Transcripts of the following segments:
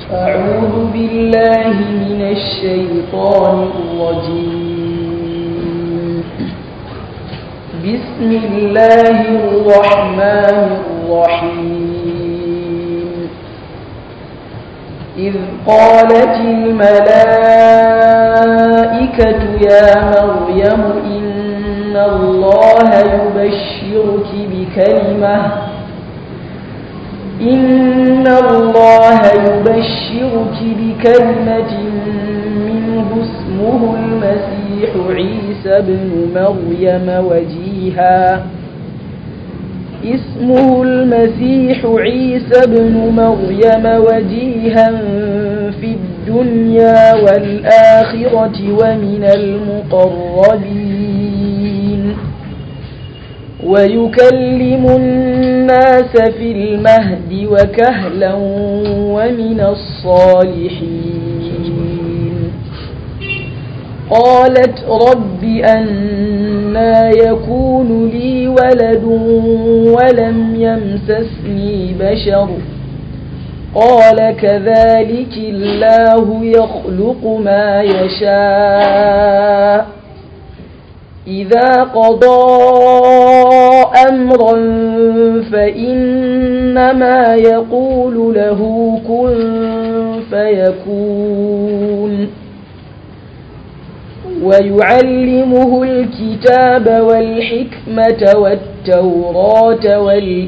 أعوذ بالله من الشيطان الرجيم بسم الله الرحمن الرحيم إذ قالت الملائكة يا مريم إن الله يبشرك بكلمة إن الله يبشرك بكلمة منه اسمه المسيح عيسى بن مريم وجيها اسمه المسيح عيسى بن مريم وجيها في الدنيا والآخرة ومن المقربين ويكلم الناس في المهد وكهلا ومن الصالحين قالت رب أنا يكون لي ولد ولم يمسسني بشر قال كذلك الله يخلق ما يشاء إذا قضى أمرا فإنما يقول له كن فيكون ويعلمه الكتاب والحكمة والتوراة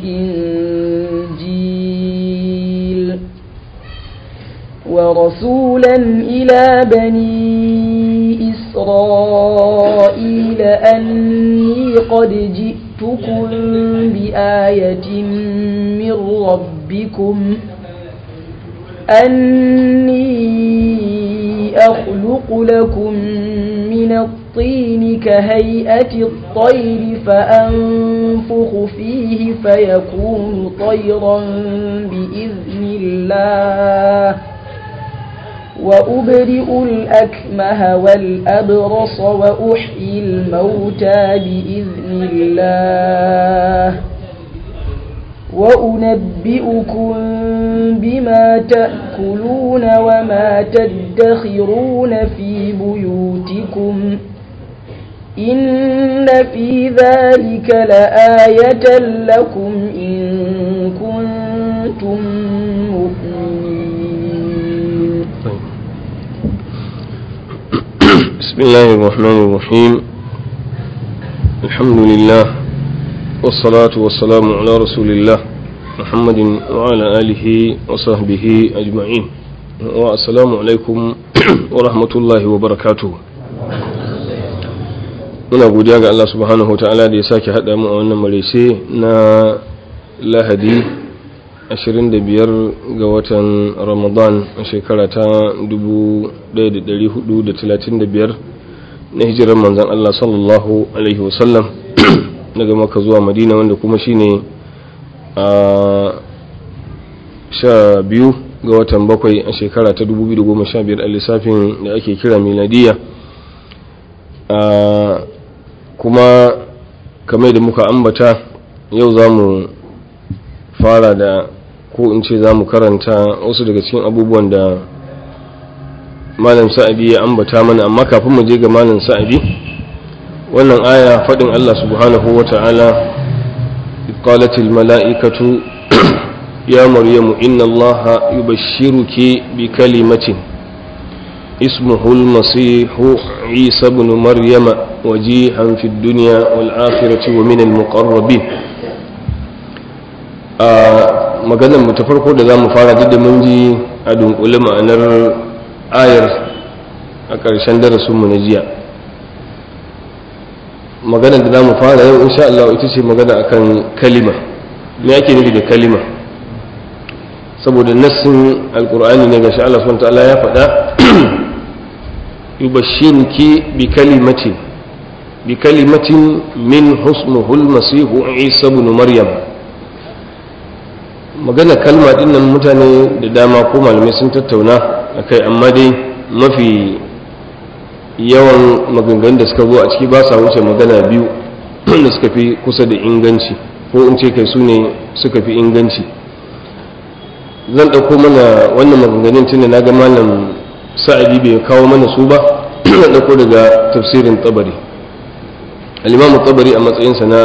والإنجيل ورسولا إلى بني إسرائيل أني قد جئتكم بآية من ربكم أني أخلق لكم من الطين كهيئة الطير فأنفخ فيه فيكون طيرا بإذن الله وأبرئ الأكمه والأبرص وأحيي الموتى بإذن الله وأنبئكم بما تأكلون وما تدخرون في بيوتكم إن في ذلك لآية لكم إن كنتم مؤمنين بسم الله الرحمن الرحيم الحمد لله والصلاة والسلام على رسول الله محمد وعلى آله وصحبه أجمعين والسلام عليكم ورحمة الله وبركاته muna godiya ga Allah subhanahu wa ta'ala da ya sake haɗa mu a wannan marece na lahadi 25 ga watan ramadan a shekara ta 1435 na hijirar manzan Allah sallallahu alaihi wasallam daga maka zuwa madina wanda kuma shine a sha biyu ga watan bakwai a shekara ta 2015 a lissafin da ake kira miladiya kuma kamar da muka ambata yau za mu fara da ko in ce za mu karanta wasu daga cikin abubuwan da malam sa'adi ya ambata mana amma kafin mu je ga malam sa'adi wannan aya faɗin Allah subhanahu wa ta'ala qalatil mala'ikatu ya maryamu inna Allah yubashshiruki bi kalimatin ismuhu al-masihu Isa ibn Maryama wajihan fid dunya wal akhirati wa min al-muqarrabin a maganar mu ta farko da zamu fara duk da mun ji a dunkule ma'anar ayar a ƙarshen darasinmu na jiya maganar da za mu fara yau insha Allah ita ce magana akan kalima me ake nufi da kalima saboda nassin alkur'ani ne ga Allah subhanahu ta'ala ya faɗa yubashshiruki bi kalimatin bi kalimatin min husmuhu al-masihu isa ibn maryam magana kalma dinnan mutane da dama ko malamai sun tattauna akai amma dai mafi yawan maganganun da suka zo a ciki ba sa wuce magana biyu da suka fi kusa da inganci ko in ce kai su ne suka fi inganci zan ɗauko mana wannan maganganun tun da na ga malam sa'adi bai kawo mana su ba zan ɗauko daga tafsirin tabari alimamu tabari a matsayinsa na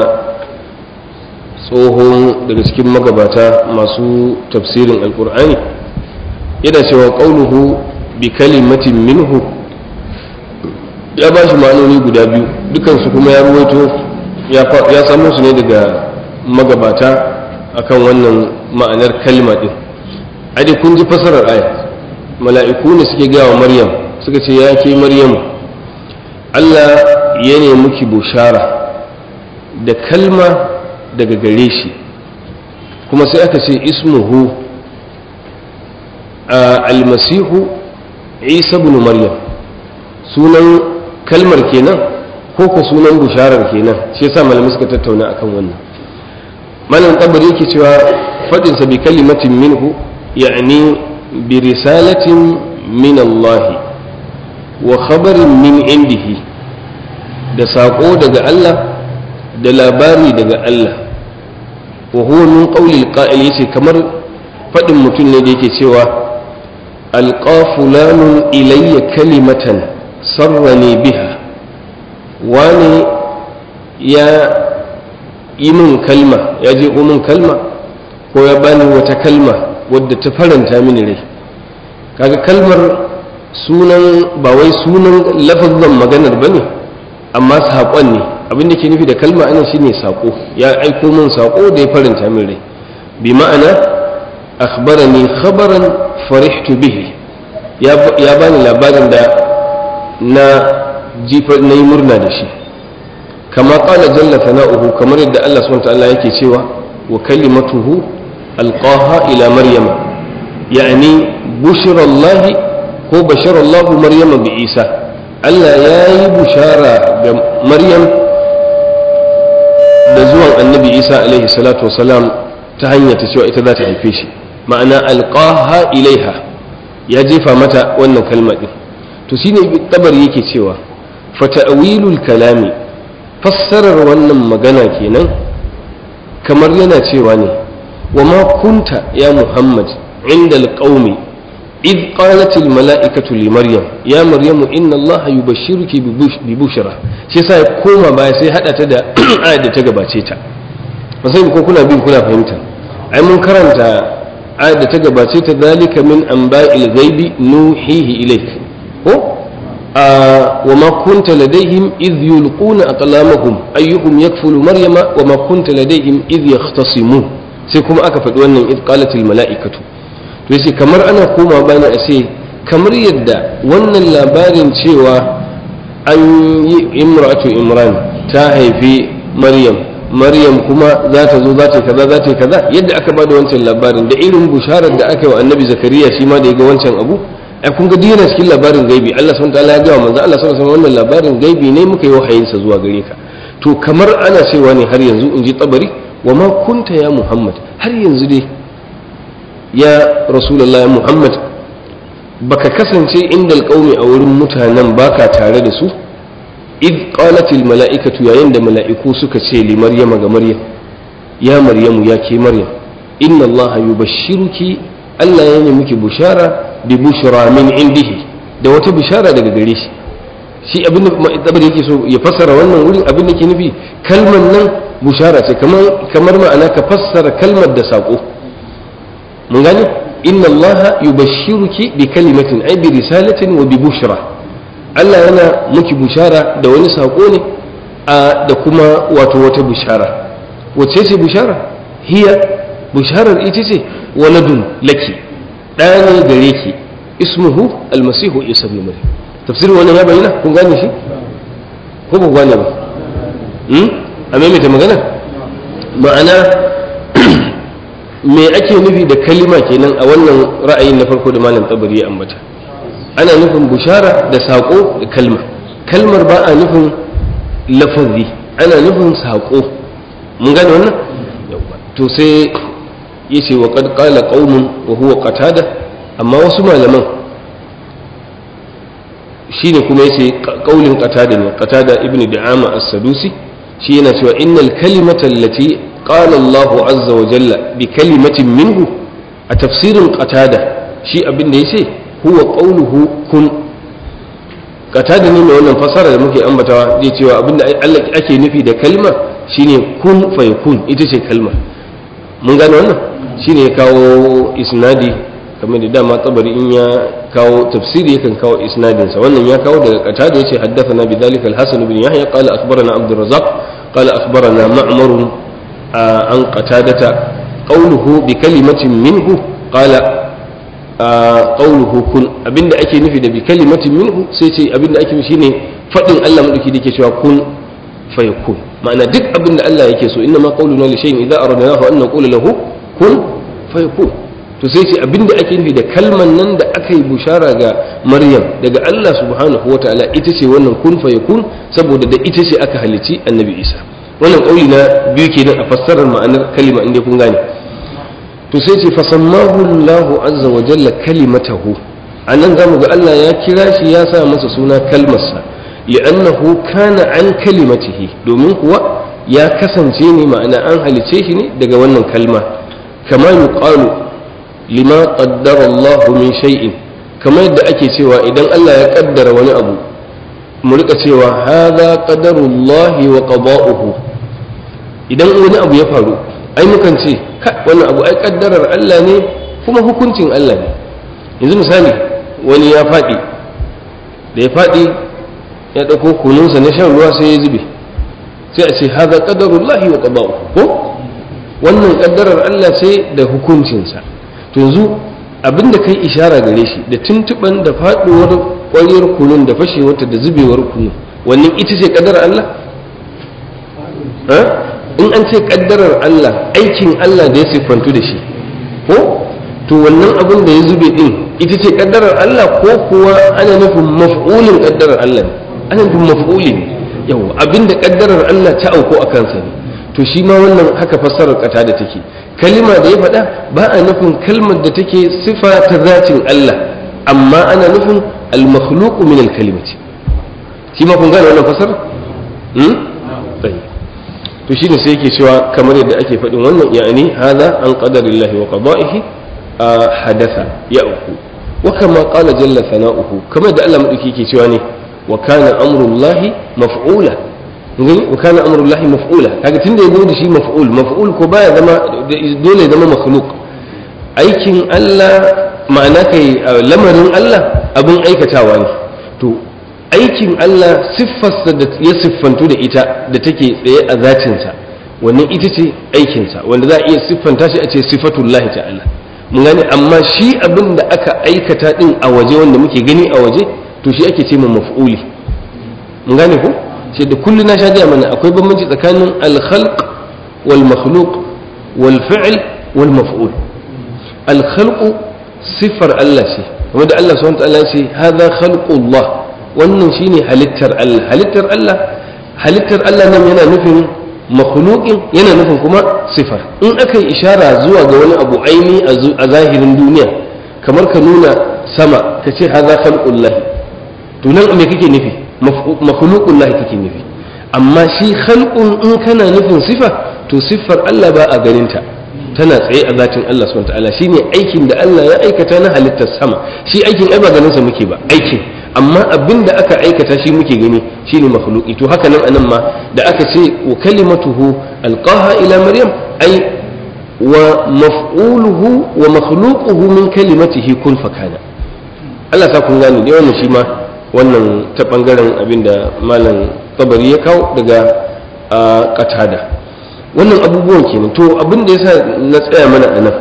tsohon daga cikin magabata masu tafsirin alkur'ani yana cewa ƙauluhu bi kalimatin minhu ya ba shi ma'anoni guda biyu dukansu kuma ya ruwaito ya samu su ne daga magabata akan wannan ma'anar kalma din adi kun ji fasarar aya mala'iku ne suke gaya wa maryam suka ce ya ke maryam Allah ya ne muki bushara da kalma daga gare shi kuma sai aka ce ismuhu almasihu isa bin maryam sunan kalmar kenan ko ko sunan busharar kenan shi yasa malamai suka tattauna akan wannan malam tabari yake cewa fadinsa bi kalimatin minhu يعني برسالة من الله وخبر من عنده da saƙo daga Allah da labari daga Allah wa huwa min qawli al yace kamar faɗin mutum ne da yake cewa alqa fulanun ilayya kalimatan sarrani biha wani ya yi min kalma ya je min kalma ko ya bani wata kalma wadda ta faranta mini rai kaga kalmar sunan ba wai sunan lafazin maganar bane amma saƙon ne abin da ke nufi da kalma ana shine saƙo ya aiko min saƙo da ya faranta min rai bi ma'ana akhbarani khabaran farihtu bihi ya bani labarin da na jifa na yi murna da shi kama qala jalla sana'uhu kamar yadda Allah subhanahu wa ta'ala yake cewa wa kalimatuhu ألقاها إلى مريم يعني بشر الله هو بشر الله مريم بعيسى ألا ياي بشارة مريم دزوان النبي عيسى عليه الصلاة والسلام تهنية تسوى إتذات الفيش معنى ألقاها إليها يا جيفا متى وانا كلمة تسيني بالتبر يكي سوى فتأويل الكلام فسرر وانا مغانا كينا كمر ينا سوى وما كنت يا محمد عند القوم إذ قالت الملائكة لمريم يا مريم إن الله يبشرك ببشرى shi yasa ya koma baya sai hada ta da ayat da ta gabace ta ba sai ko kuna bin kuna fahimta ai mun karanta ayat da ta gabace ta zalika min anba'il ghaibi nuhihi ilayk ko wa ma kunta ladaihim idh yulquna aqlamahum ayyuhum yakfulu maryama wa ma kunta ladaihim idh yahtasimun sai kuma aka faɗi wannan id qalatil mala'ikatu to yace kamar ana koma bani a ce kamar yadda wannan labarin cewa an yi imratu imran ta haifi maryam maryam kuma za ta zo za ta kaza za ta kaza yadda aka bada wancan labarin da irin busharar da aka yi wa annabi zakariya shi ma da ya ga wancan abu ai kun ga dina cikin labarin gaibi Allah subhanahu wataala ya ga manzo Allah sallallahu alaihi wannan labarin gaibi ne muka yi wahayin sa zuwa gare ka to kamar ana cewa ne har yanzu in ji tabari wa ma kunta ya muhammad har yanzu dai ya rasulullahi muhammad baka kasance inda alƙaumi a wurin mutanen baka tare da su id qalatil mala'ikatu yayin da mala'iku suka ce li maryama ga maryam ya maryamu ya ke maryam inna allaha yubashshiruki Allah ya yi miki bushara bi bushra min indihi da wata bushara daga gare shi shi abin da yake so ya fassara wannan wurin abin da ke nufi kalmar nan bushara ce kamar ma'ana ka fassara kalmar da saƙo mun gane inna allaha yubashshiruki bi kalimatin ay bi risalatin wa bi bushra Allah yana miki bushara da wani saƙo ne a da kuma wato wata bushara wacce ce bushara hiya busharar ita ce waladun laki ɗaya ne gare ki ismuhu almasihu isa bin maryam tafsirin wannan ya bayyana kun gane shi ko ba gane ba a maimaita magana ma'ana me ake nufi da kalima kenan a wannan ra'ayin na farko da malam tabari ya ambata ana nufin bushara da saƙo da kalma kalmar ba a nufin lafazi ana nufin saƙo mun gane wannan to sai yace wa qad qala qaumun wa huwa qatada amma wasu malaman shine kuma yace qaulin qatada ne qatada ibnu da'ama as-sadusi shi yana cewa innal kalimata allati qala Allahu azza wa jalla bi kalimatin minhu a tafsirin qatada shi abin da yace huwa qawluhu kun qatada ne mai wannan fasara da muke ambatawa zai cewa abin da Allah ake nufi da kalmar shine kun fayakun ita ce kalmar mun gane wannan shine ya kawo isnadi kamar da dama tsabari in ya kawo tafsiri yakan kawo isnadinsa wannan ya kawo daga qatada yace haddathana bidhalika al-hasan ibn yahya qala akhbarana abd الرزاق قال أخبرنا معمر عن قتادة قوله بكلمة منه قال قوله كن أبن أكي نفيد بكلمة منه سيتي أبن أكي شيني فإن الله ملكي ديكي شوى كن فيكون معنى دك أبن الله يكيسو إنما قولنا لشيء إذا أردناه أن نقول له كن فيكون to sai ce abin da ake nufi da kalman nan da aka yi bushara ga maryam daga allah subhanahu wa ta'ala ita ce wannan kun fa yakun saboda da ita ce aka halici annabi isa wannan kauli na biyu kenan a fassarar ma'anar kalima inda kun gane to sai ce fasammahu allah azza wa jalla kalimatahu anan zamu ga allah ya kira shi ya sa masa suna kalmarsa li'annahu kana an kalimatihi domin kuwa ya kasance ne ma'ana an halice shi ne daga wannan kalma kama yuqalu lima qaddara Allah min shay'in kamar yadda ake cewa idan Allah ya kaddara wani abu mu rika cewa hadha qadarullah wa qada'uhu idan wani abu ya faru ai mukan ce wannan abu ai kaddarar Allah ne kuma hukuncin Allah ne yanzu misali wani ya faɗi da ya faɗi ya ɗauko kununsa na shan ruwa sai ya zube sai a ce hadha qadarullahi wa qada'uhu ko wannan kaddarar Allah ce da hukuncinsa to yanzu abinda kai ishara gare shi da tuntuban da faduwar ƙwariyar kunun da fashewarta da zubewar kunu wannan ita ce kaddarar Allah in an ce kaddarar Allah aikin Allah da ya siffantu da shi ko to wannan abin da ya zube din ita ce kaddarar Allah ko kuwa ana nufin maf'ulin kaddarar Allah ne ana nufin maf'ulin yawa abinda kaddarar Allah ta auko a kansa ne to shi ma wannan haka fassarar kata da take kalima da ya faɗa ba a nufin kalmar da take sifa ta zatin Allah amma ana nufin al-makhluqu min al-kalimati shi ma kun gane wannan fassarar hmm to shine sai yake cewa kamar yadda ake faɗin wannan ya'ani hadha an qadarillahi wa qada'ihi hadatha ya'ku wa kama qala jalla sana'uhu kamar da Allah madauki yake cewa ne wa kana amrullahi maf'ula gani wa kana amrullahi maf'ula kaga tunda yazo da shi maf'ul maf'ul ko baya zama dole zama makhluq aikin Allah ma'ana kai lamarin Allah abin aikatawa ne to aikin Allah siffarsa da ya siffantu da ita da take tsaye a zatinsa wannan ita ce aikinsa wanda za a iya siffanta shi a ce sifatullahi ta'ala mun gane amma shi abin da aka aikata din a waje wanda muke gani a waje to shi ake ce maf'uli mun gane ko sai da kullu na sha gaya mana akwai bambanci tsakanin al-khalq wal makhluq wal fi'l wal maf'ul al-khalq sifar Allah ce kuma da Allah subhanahu wa ta'ala ce hadha khalqullah wannan shine halittar Allah halittar Allah halittar Allah nan yana nufin makhluqin yana nufin kuma sifar in aka yi ishara zuwa ga wani abu aini a zahirin duniya kamar ka nuna sama ka ce hadha khalqullah to nan me kake nufi makhluqullah kake nufi amma shi khalqun in kana nufin sifa to siffar Allah ba a ganinta tana tsaye a zatin Allah subhanahu wa ta'ala shine aikin da Allah ya aikata na halittar sama shi aikin ai ba ganin sa muke ba aikin amma abin da aka aikata shi muke gani shine makhluqi to haka nan anan ma da aka ce wa kalimatuhu alqaha ila maryam ai wa maf'uluhu wa makhluquhu min kalimatihi kun fakana Allah ta kun gani dai wannan shi ma wannan ta bangaren abin da malam tabari ya kawo daga qatada wannan abubuwan kenan to abin da yasa na tsaya mana anan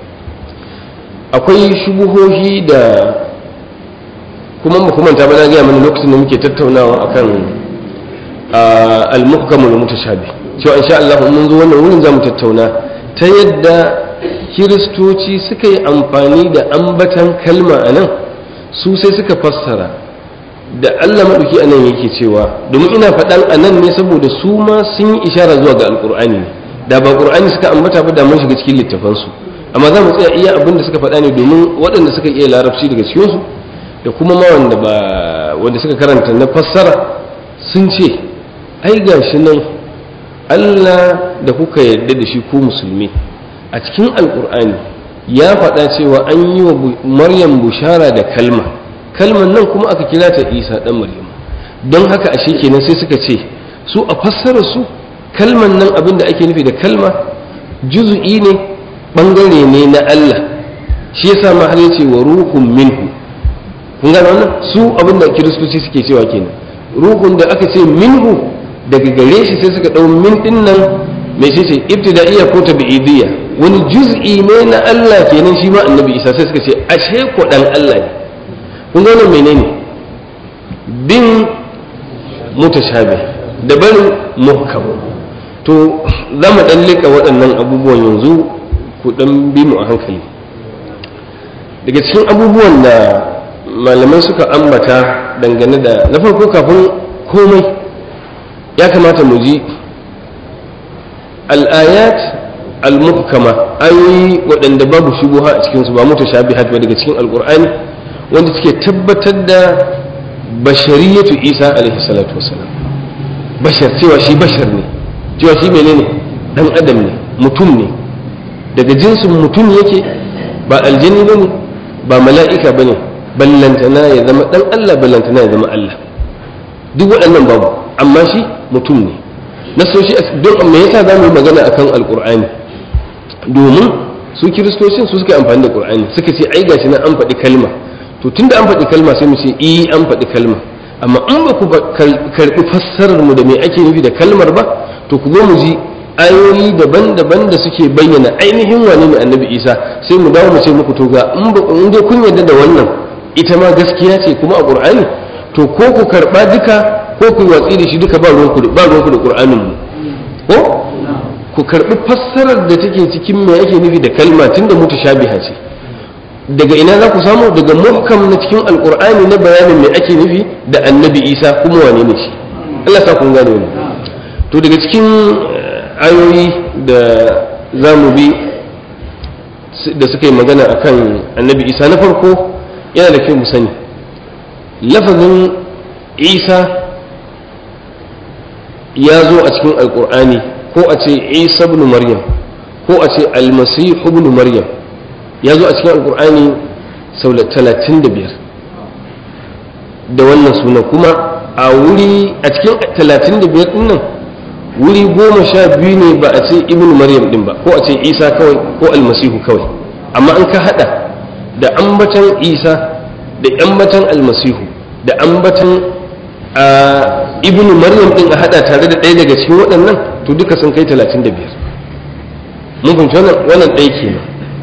akwai shubuhohi da kuma ba kuma ba na gaya mana lokacin da muke tattaunawa akan al-muhkamul mutashabi cewa insha Allah mun zo wannan wurin zamu tattauna ta yadda kiristoci suka yi amfani da ambatan kalma anan su sai suka fassara da Allah maɗauki anan yake cewa domin ina faɗan anan ne saboda su ma sun yi ishara zuwa ga alƙur'ani ne da ba ƙur'ani suka ambata ba da mun shiga cikin littafansu amma za mu tsaya iya abin da suka faɗa ne domin waɗanda suka iya larabci daga cikinsu da kuma ma wanda ba wanda suka karanta na fassara sun ce ai gashi nan Allah da kuka yarda da shi ko musulmi a cikin alkur'ani ya faɗa cewa an yi wa maryam bushara da kalma kalman nan kuma aka kira ta isa ɗan maryam don haka ashe kenan sai suka ce su a fassara su kalman nan abin da ake nufi da kalma juzu'i ne ɓangare ne na Allah shi yasa ma har yace wa ruhun minhu kun gane wannan su abin da kiristoci suke cewa kenan ruhun da aka ce minhu daga gare shi sai suka ɗau min ɗin nan mai ce ce ibtida'iyya ko tabi'idiyya wani juz'i ne na Allah kenan shi ma annabi Isa sai suka ce ashe ko dan Allah ne kun ga wannan menene bin mutashabih da barin muhkam to za mu dan leka waɗannan abubuwan yanzu ku dan bi mu a hankali daga cikin abubuwan da malamai suka ambata dangane da na farko kafin komai ya kamata mu ji al'ayat al-muhkama ayoyi waɗanda babu shubuha a cikinsu ba mutashabihat ba daga cikin alƙur'ani wanda suke tabbatar da bashariyatu isa alaihi salatu wasalam bashar cewa shi bashar ne cewa shi menene dan adam ne mutum ne daga jinsin mutum yake ba aljani bane ba mala'ika bane ballantana ya zama dan Allah ballantana ya zama Allah duk waɗannan babu amma shi mutum ne nasoshi don me yasa za mu yi magana akan alkur'ani domin su kiristocin su suka amfani da qur'ani suka ce ai gashi nan an faɗi kalma to tunda an faɗi kalma sai mu ce eh an faɗi kalma amma in ba ku karɓi fassarar mu da me ake nufi da kalmar ba to ku zo mu ji ayoyi daban-daban da suke bayyana ainihin wane ne annabi isa sai mu dawo mu ce muku to ga in ba in dai kun yarda da wannan ita ma gaskiya ce kuma a qur'ani to ko ku karɓa duka ko ku yi watsi da shi duka ba ruwanku da ba ruwanku da qur'anin mu ko ku karbi fassarar da take cikin me yake nufi da kalma tunda mutashabiha ce daga ina za ku samu daga muhkam na cikin alqur'ani na bayanin me ake nufi da annabi isa kuma wane ne shi Allah sa kun gane wannan to daga cikin ayoyi da za mu bi da suka yi magana akan annabi isa na farko yana da kyau mu sani lafazin isa ya zo a cikin alkur'ani ko a ce isa ibn maryam ko a ce almasihu ibn maryam ya zo a cikin alkur'ani sau da talatin da biyar da wannan suna kuma a wuri a cikin talatin da biyar din nan wuri goma sha biyu ne ba a ce ibn maryam din ba ko a ce isa kawai ko almasihu kawai amma an ka hada da ambatan isa da ambatan almasihu da ambatan a ibnu maryam din a hada tare da ɗaya daga cikin waɗannan to duka sun kai 35 mun fahimci wannan wannan ɗaya kenan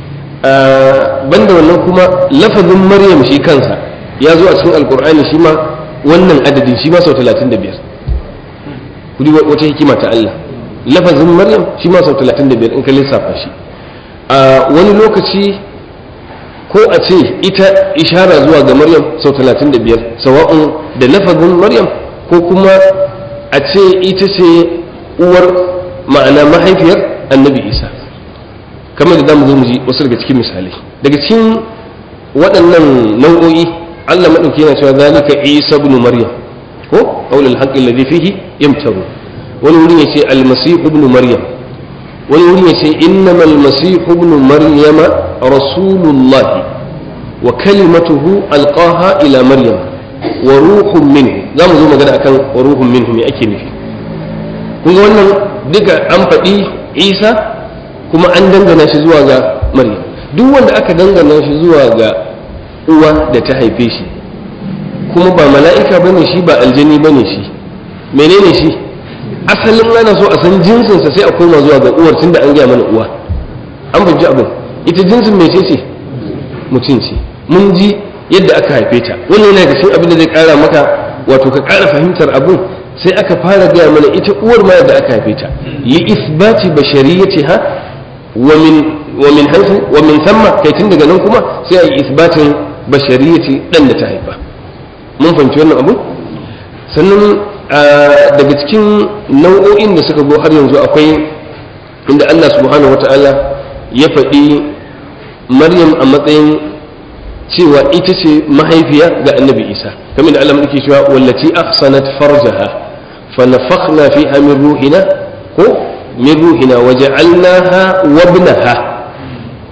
banda wannan kuma lafazin maryam shi kansa ya zo a cikin alkur'ani shi ma wannan adadin shi ma sau 35 kudi wata hikima ta Allah lafazin maryam shi ma sau 35 in ka lissafa shi a wani lokaci ko a ce ita ishara zuwa ga maryam sau 35 sawa'un da lafazin maryam ko kuma a ce ita ce uwar ma'ana mahaifiyar annabi isa kamar da za mu zo mu ji wasu daga cikin misalai daga cikin waɗannan nau'o'i allah maɗauki yana cewa zalika isa ibn maryam ko qaulul haqqi alladhi fihi yamtaru wani wurin yace almasih ibn maryam wani wurin yace innamal masih ibn maryama rasulullah wa kalimatuhu alqaha ila maryam wa ruhun minhu za mu zo magana akan wa ruhun minhu me ake nufi kun ga wannan duka an faɗi isa kuma an dangana shi zuwa ga maryam duk wanda aka dangana shi zuwa ga uwa da ta haife shi kuma ba mala'ika bane shi ba aljani bane shi menene shi asalin ana so a san jinsinsa sai a koma zuwa ga uwar tunda an gaya mana uwa an fahimci abin ita jinsin mece ce mutum ce mun ji yadda aka haife ta wannan yana cikin abin da zai kara maka wato ka kara fahimtar abin sai aka fara gaya mana ita uwar ma yadda aka haife ta li isbati bashariyatiha wa min wa min haythu wa min thumma kai tun daga nan kuma sai a yi isbatin bashariyati dan da ta haifa mun fahimci wannan abu sannan daga cikin nau'o'in da suka zo har yanzu akwai inda Allah subhanahu wata'ala ya faɗi Maryam a matsayin cewa ita ce mahaifiya ga annabi Isa kamar da Allah muke cewa wallati ahsanat farjaha fa nafakhna fiha min ruhina ko min ruhina wa ja'alnaha wa ibnaha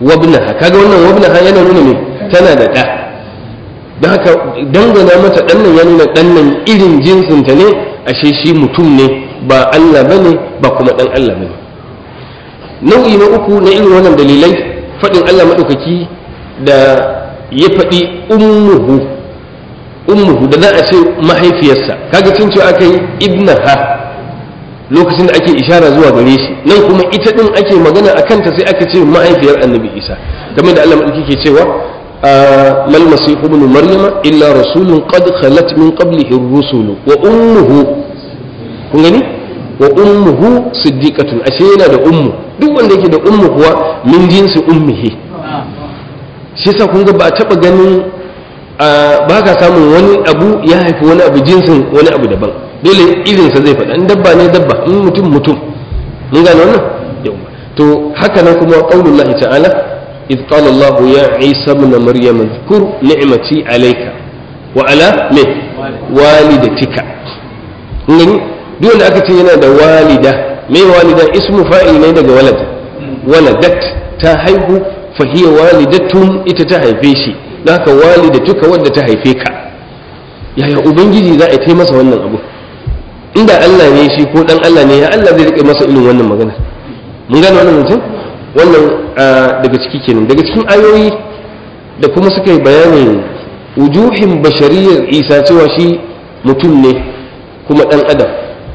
wabnaha kaga wannan wabnaha yana nuna me tana da ɗa don haka dangana mata ɗan nan ya nuna ɗan nan irin jinsinta ne ashe shi mutum ne ba Allah bane ba kuma ɗan Allah bane nau'i na uku na irin wannan dalilai faɗin Allah maɗaukaki da ya faɗi ummuhu ummuhu da za a ce mahaifiyarsa kaga cin cewa aka yi ibnaha lokacin da ake ishara zuwa gare shi nan kuma ita din ake magana a kanta sai aka ce mahaifiyar annabi isa game da Allah maɗauki ke cewa mal masihu ibn maryama illa rasulun qad khalat min qablihi ar-rusul wa ummuhu kun gani wa ummuhu siddiqatun ashe yana da ummu duk wanda yake da ummu kuwa min jinsi ummihi shi yasa kun ga ba a taba ganin ba ka samun wani abu ya haifi wani abu jinsin wani abu daban dole irinsa zai faɗa in dabba ne dabba in mutum mutum mun gane wannan yau to haka nan kuma qaulullahi ta'ala إذ قال الله يا عيسى ابن مريم اذكر نعمتي عليك وعلى من والدتك ngani duk wanda aka ce yana da walida me walida ismu fa'il ne daga walad waladat ta haihu fa hiya walidatun ita ta haife shi haka walidatuka wadda ta haife ka yaya ubangiji za a yi masa wannan abu inda Allah ne shi ko dan Allah ne ya Allah zai rike masa irin wannan magana mun gane wannan mutum wannan daga ciki kenan daga cikin ayoyi da kuma suka yi bayanin wujuhin bashariyar isa cewa shi mutum ne kuma dan adam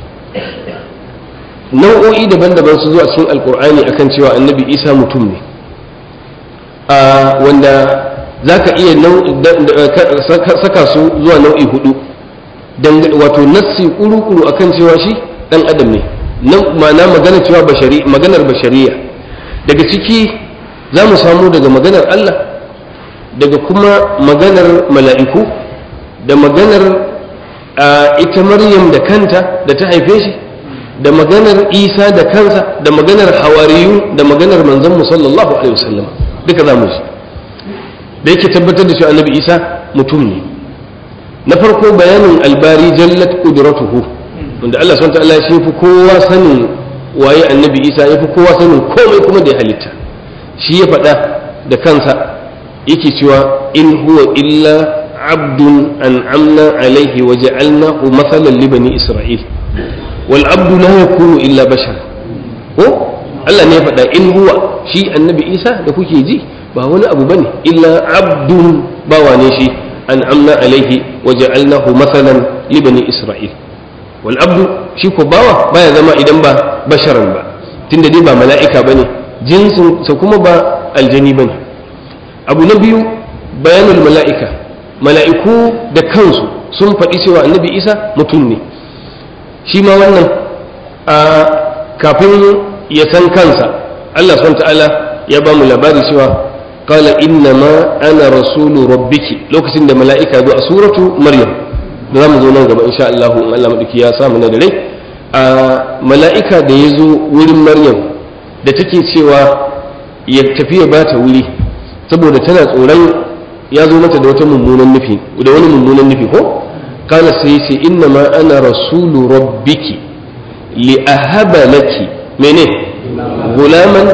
nau'o'i daban-daban su zuwa cikin alkur'ani akan cewa annabi isa mutum ne wanda za ka iya saka su zuwa nau'i hudu wato nassi kuru-kuru akan cewa shi dan adam ne ma'ana magana cewa maganar bashariya daga ciki za mu samu daga maganar Allah daga kuma maganar mala'iku da maganar ita maryam da kanta da ta haife shi da maganar isa da kansa da maganar hawariyu da maganar manzon sallallahu alaihi wasallam duka za mu ji da yake tabbatar da cewa annabi isa mutum ne na farko bayanin albari jallat qudratuhu wanda Allah subhanahu wa ta'ala shi fi kowa sanin waye annabi isa ya fi kowa sanin komai kuma da ya halitta shi ya faɗa da kansa yake cewa in huwa illa abdun an'amna alaihi wa ja'alnahu mathalan li bani isra'il wal abdu la yakunu illa bashar ko Allah ne ya faɗa in huwa shi annabi isa da kuke ji ba wani abu bane illa abdun bawa ne shi an'amna alaihi wa ja'alnahu mathalan li bani isra'il wal abdu shi ko bawa baya zama idan ba basharan ba tunda dai ba mala'ika bane jinsin sa kuma ba aljani bane abu na biyu bayanul mala'ika mala'iku da kansu sun faɗi cewa annabi isa mutum ne shi ma wannan a kafin ya san kansa Allah subhanahu ta'ala ya ba mu labari cewa qala inna ma ana rasulu rabbiki lokacin da mala'ika zo a suratu maryam da zamu zo nan gaba insha Allah in Allah madauki ya samu na da rai a mala'ika da ya zo wurin maryam da take cewa ya tafi ya bata wuri saboda tana tsoron ya zo mata da wata mummunan nufi da wani mummunan nufi ko kana sai ya ce inna ma ana rasulu rabbiki li ahaba laki mene gulaman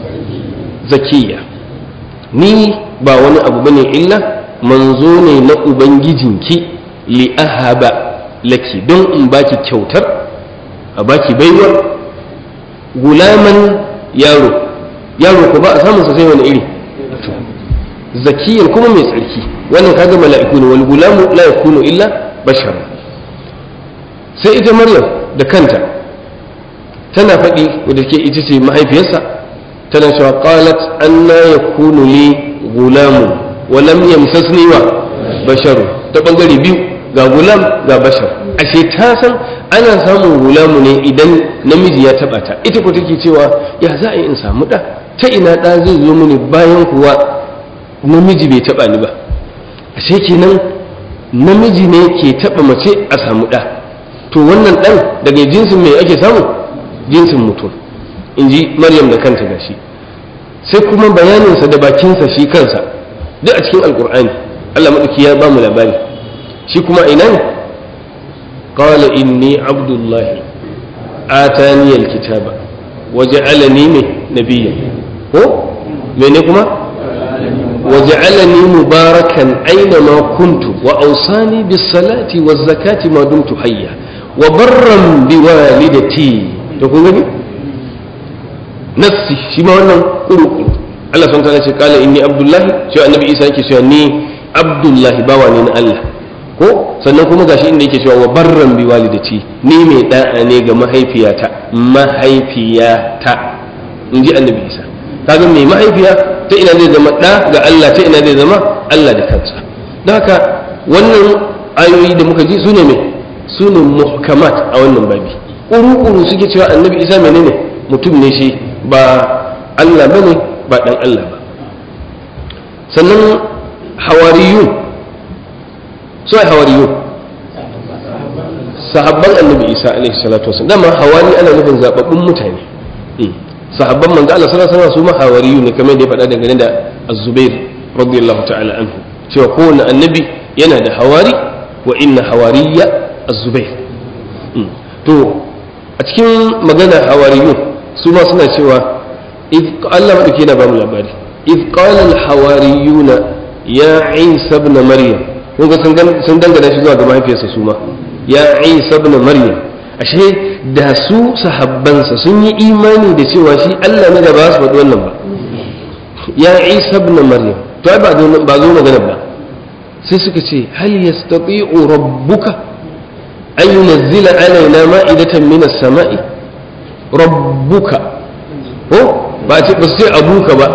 zakiya ni ba wani abu bane illa manzo ne na ubangijinki li ahaba laki don in baki kyautar a baki baiwar gulaman yaro yaro ko ba a samun sa sai wani iri zakiyar kuma mai tsarki wannan kaga mala'iku ne wal gulamu la yakunu illa bashar sai ita maryam da kanta tana faɗi wadda ke ita ce mahaifiyarsa tana cewa qalat anna yakunu li gulamu wa lam yamsasni wa basharu ta bangare biyu ga gulam ga bashar ashe ta san ana samun gulamu ne idan namiji ya taba ta ita ko take cewa ya za a yi in samu da ta ina da zai zo mini bayan kuwa namiji bai taba ni ba ashe kenan namiji ne ke taba mace a samu da to wannan dan daga jinsin mai ake samu jinsin mutum in ji maryam da kanta gashi sai kuma bayaninsa da bakinsa shi kansa duk a cikin alkur'ani allah maɗauki ya ba mu labari shi kuma ina ne qala inni abdullahi atani alkitaba waja'alani ne nabiyyan ko mene kuma وجعلني مباركا أينما كنت وأوصاني بالصلاة والزكاة ما دمت حيا وبرا بوالدتي تقول لي نفسي شما وانا قلو قلو الله سبحانه وتعالى قال إني عبد الله شو النبي إيسا يكي شو أني عبد الله باواني الله ko sannan kuma gashi inda yake cewa wa barran bi walidati ni mai da'a ne ga mahaifiyata mahaifiyata in ji annabi isa kaga mai mahaifiya ta ina zai zama ɗa ga Allah ta ina zai zama Allah da kansa don haka wannan ayoyi da muka ji su ne mai su ne muhkamat a wannan babi ƙuru-ƙuru suke cewa annabi isa menene mutum ne shi ba Allah bane ba ɗan Allah ba sannan hawariyun su ai hawariyun sahabban annabi isa alaihi salatu wasallam dama hawari ana nufin zababbun mutane sahabban manzo Allah sallallahu alaihi wasallam su ma hawariyu ne kamar da ya faɗa dangane da Az-Zubair radiyallahu ta'ala anhu cewa kowane annabi yana da hawari wa inna hawariya Az-Zubair to a cikin magana hawariyu su ma suna cewa Allah madauki yana ba mu labari إذ قال الحواريون يا عيسى ابن مريم kun ga sun dangana shi zuwa ga mahaifiyarsa su ma ya isa ibn maryam ashe da su sahabbansa sun yi imani da cewa shi Allah ne da ba su faɗi wannan ba ya isa ibn maryam to ai ba zo magana ba sai suka ce hal yastati'u rabbuka an yunzila alaina ma'idatan min as-sama'i rabbuka ko ba ce ba su ce abuka ba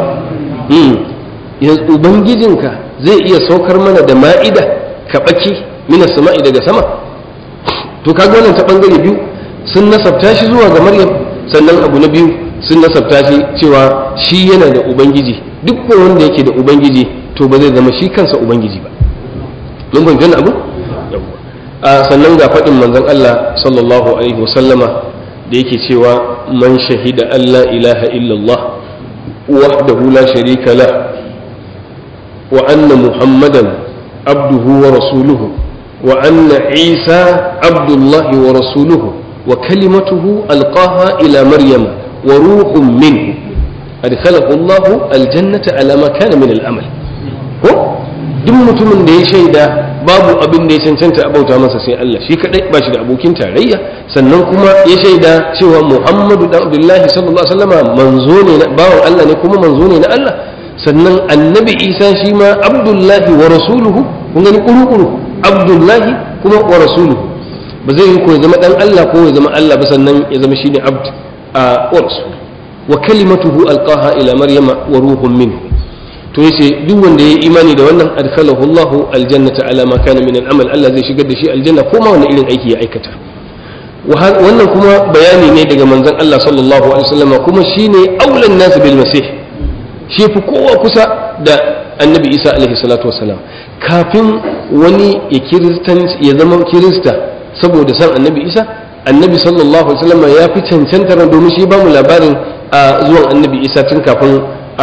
ubangijinka zai iya saukar mana da ma'ida kaɓaki mina sama'i daga sama to kaga wannan ta ɓangare biyu sun nasabta shi zuwa ga maryam sannan abu na biyu sun nasabta shi cewa shi yana da ubangiji duk wanda yake da ubangiji to ba zai zama shi kansa ubangiji ba mun fahimci wannan abu a sannan ga faɗin manzon Allah sallallahu alaihi wasallama da yake cewa man shahida Allah ilaha illallah wahdahu la sharika la وأن محمدا عبده ورسوله وأن عيسى عبد الله ورسوله وكلمته ألقاها إلى مريم وروح منه أدخله الله الجنة على ما كان من الأمل duk mutumin da ya shaida babu abin da ya cancanta a bauta masa sai Allah shi kadai ba shi da abokin tarayya sannan kuma ya shaida cewa Muhammadu dan Abdullahi sallallahu alaihi wasallama manzo ne na bawan Allah ne kuma manzo ne na Allah sannan annabi isa shi ma abdullahi wa rasuluhu kun gani kuru-kuru abdullahi kuma wa rasuluhu ba zai yi ko ya zama dan Allah ko ya zama Allah ba sannan ya zama shine abd a rasul wa kalimatuhu alqaha ila maryama wa ruhun minhu to yace duk wanda yayi imani da wannan adkhalahu Allahu aljannata ala ma kana min al'amal Allah zai shigar da shi aljanna ko ma wani irin aiki ya aikata wannan kuma bayani ne daga manzon Allah sallallahu alaihi wasallam kuma shine aulan nas bil masih shi fi kowa kusa da annabi isa alaihi salatu wasalam kafin wani ya zama kirista saboda san annabi isa annabi sallallahu alaihi wasallam ya fi cancantar domin shi ba mu labarin a zuwan annabi isa tun kafin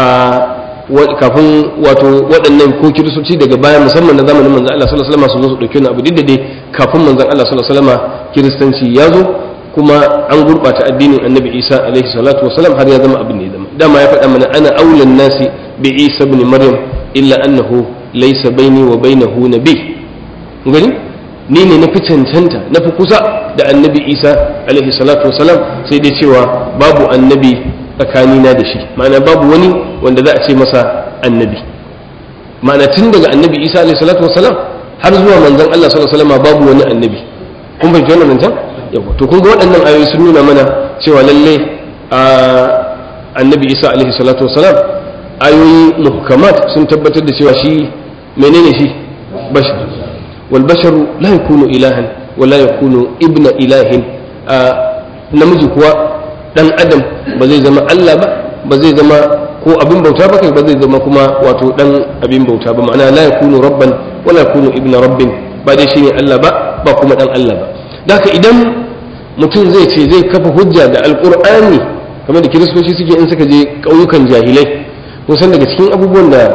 kafin wato waɗannan ko kiristoci daga baya musamman na zamanin manzan Allah sallallahu alaihi wasallam su zo su dauki wani abu duk dai kafin manzan Allah sallallahu alaihi wasallam kiristanci ya zo kuma an gurɓata addinin annabi isa alaihi salatu wasalam har ya zama abin da ya zama dama ya faɗa mana ana aulan nasi bi isa ibn maryam illa annahu laysa baini wa bainahu nabi gani ni ne na fi cancanta na fi kusa da annabi isa alaihi salatu wasalam sai dai cewa babu annabi tsakanina da shi ma'ana babu wani wanda za a ce masa annabi ma'ana tun daga annabi isa alaihi salatu wasalam har zuwa manzon allah sallallahu alaihi wasallam babu wani annabi kun fahimci wannan nan yawa to kun ga waɗannan ayoyi sun nuna mana cewa lalle annabi isa alaihi salatu wasalam ayoyi muhkamat sun tabbatar da cewa shi menene shi bashar wal basharu la yakunu ilahan wa la yakunu ibna ilahin namiji kuwa dan adam ba zai zama Allah ba ba zai zama ko abin bauta ba kai ba zai zama kuma wato dan abin bauta ba ma'ana la yakunu rabban wa la yakunu ibna rabbin ba dai shine Allah ba ba kuma dan Allah ba Daka idan mutum zai ce zai kafa hujja da alkur'ani kamar da kiristoci suke in suka je ƙauyukan jahilai kusan daga cikin abubuwan da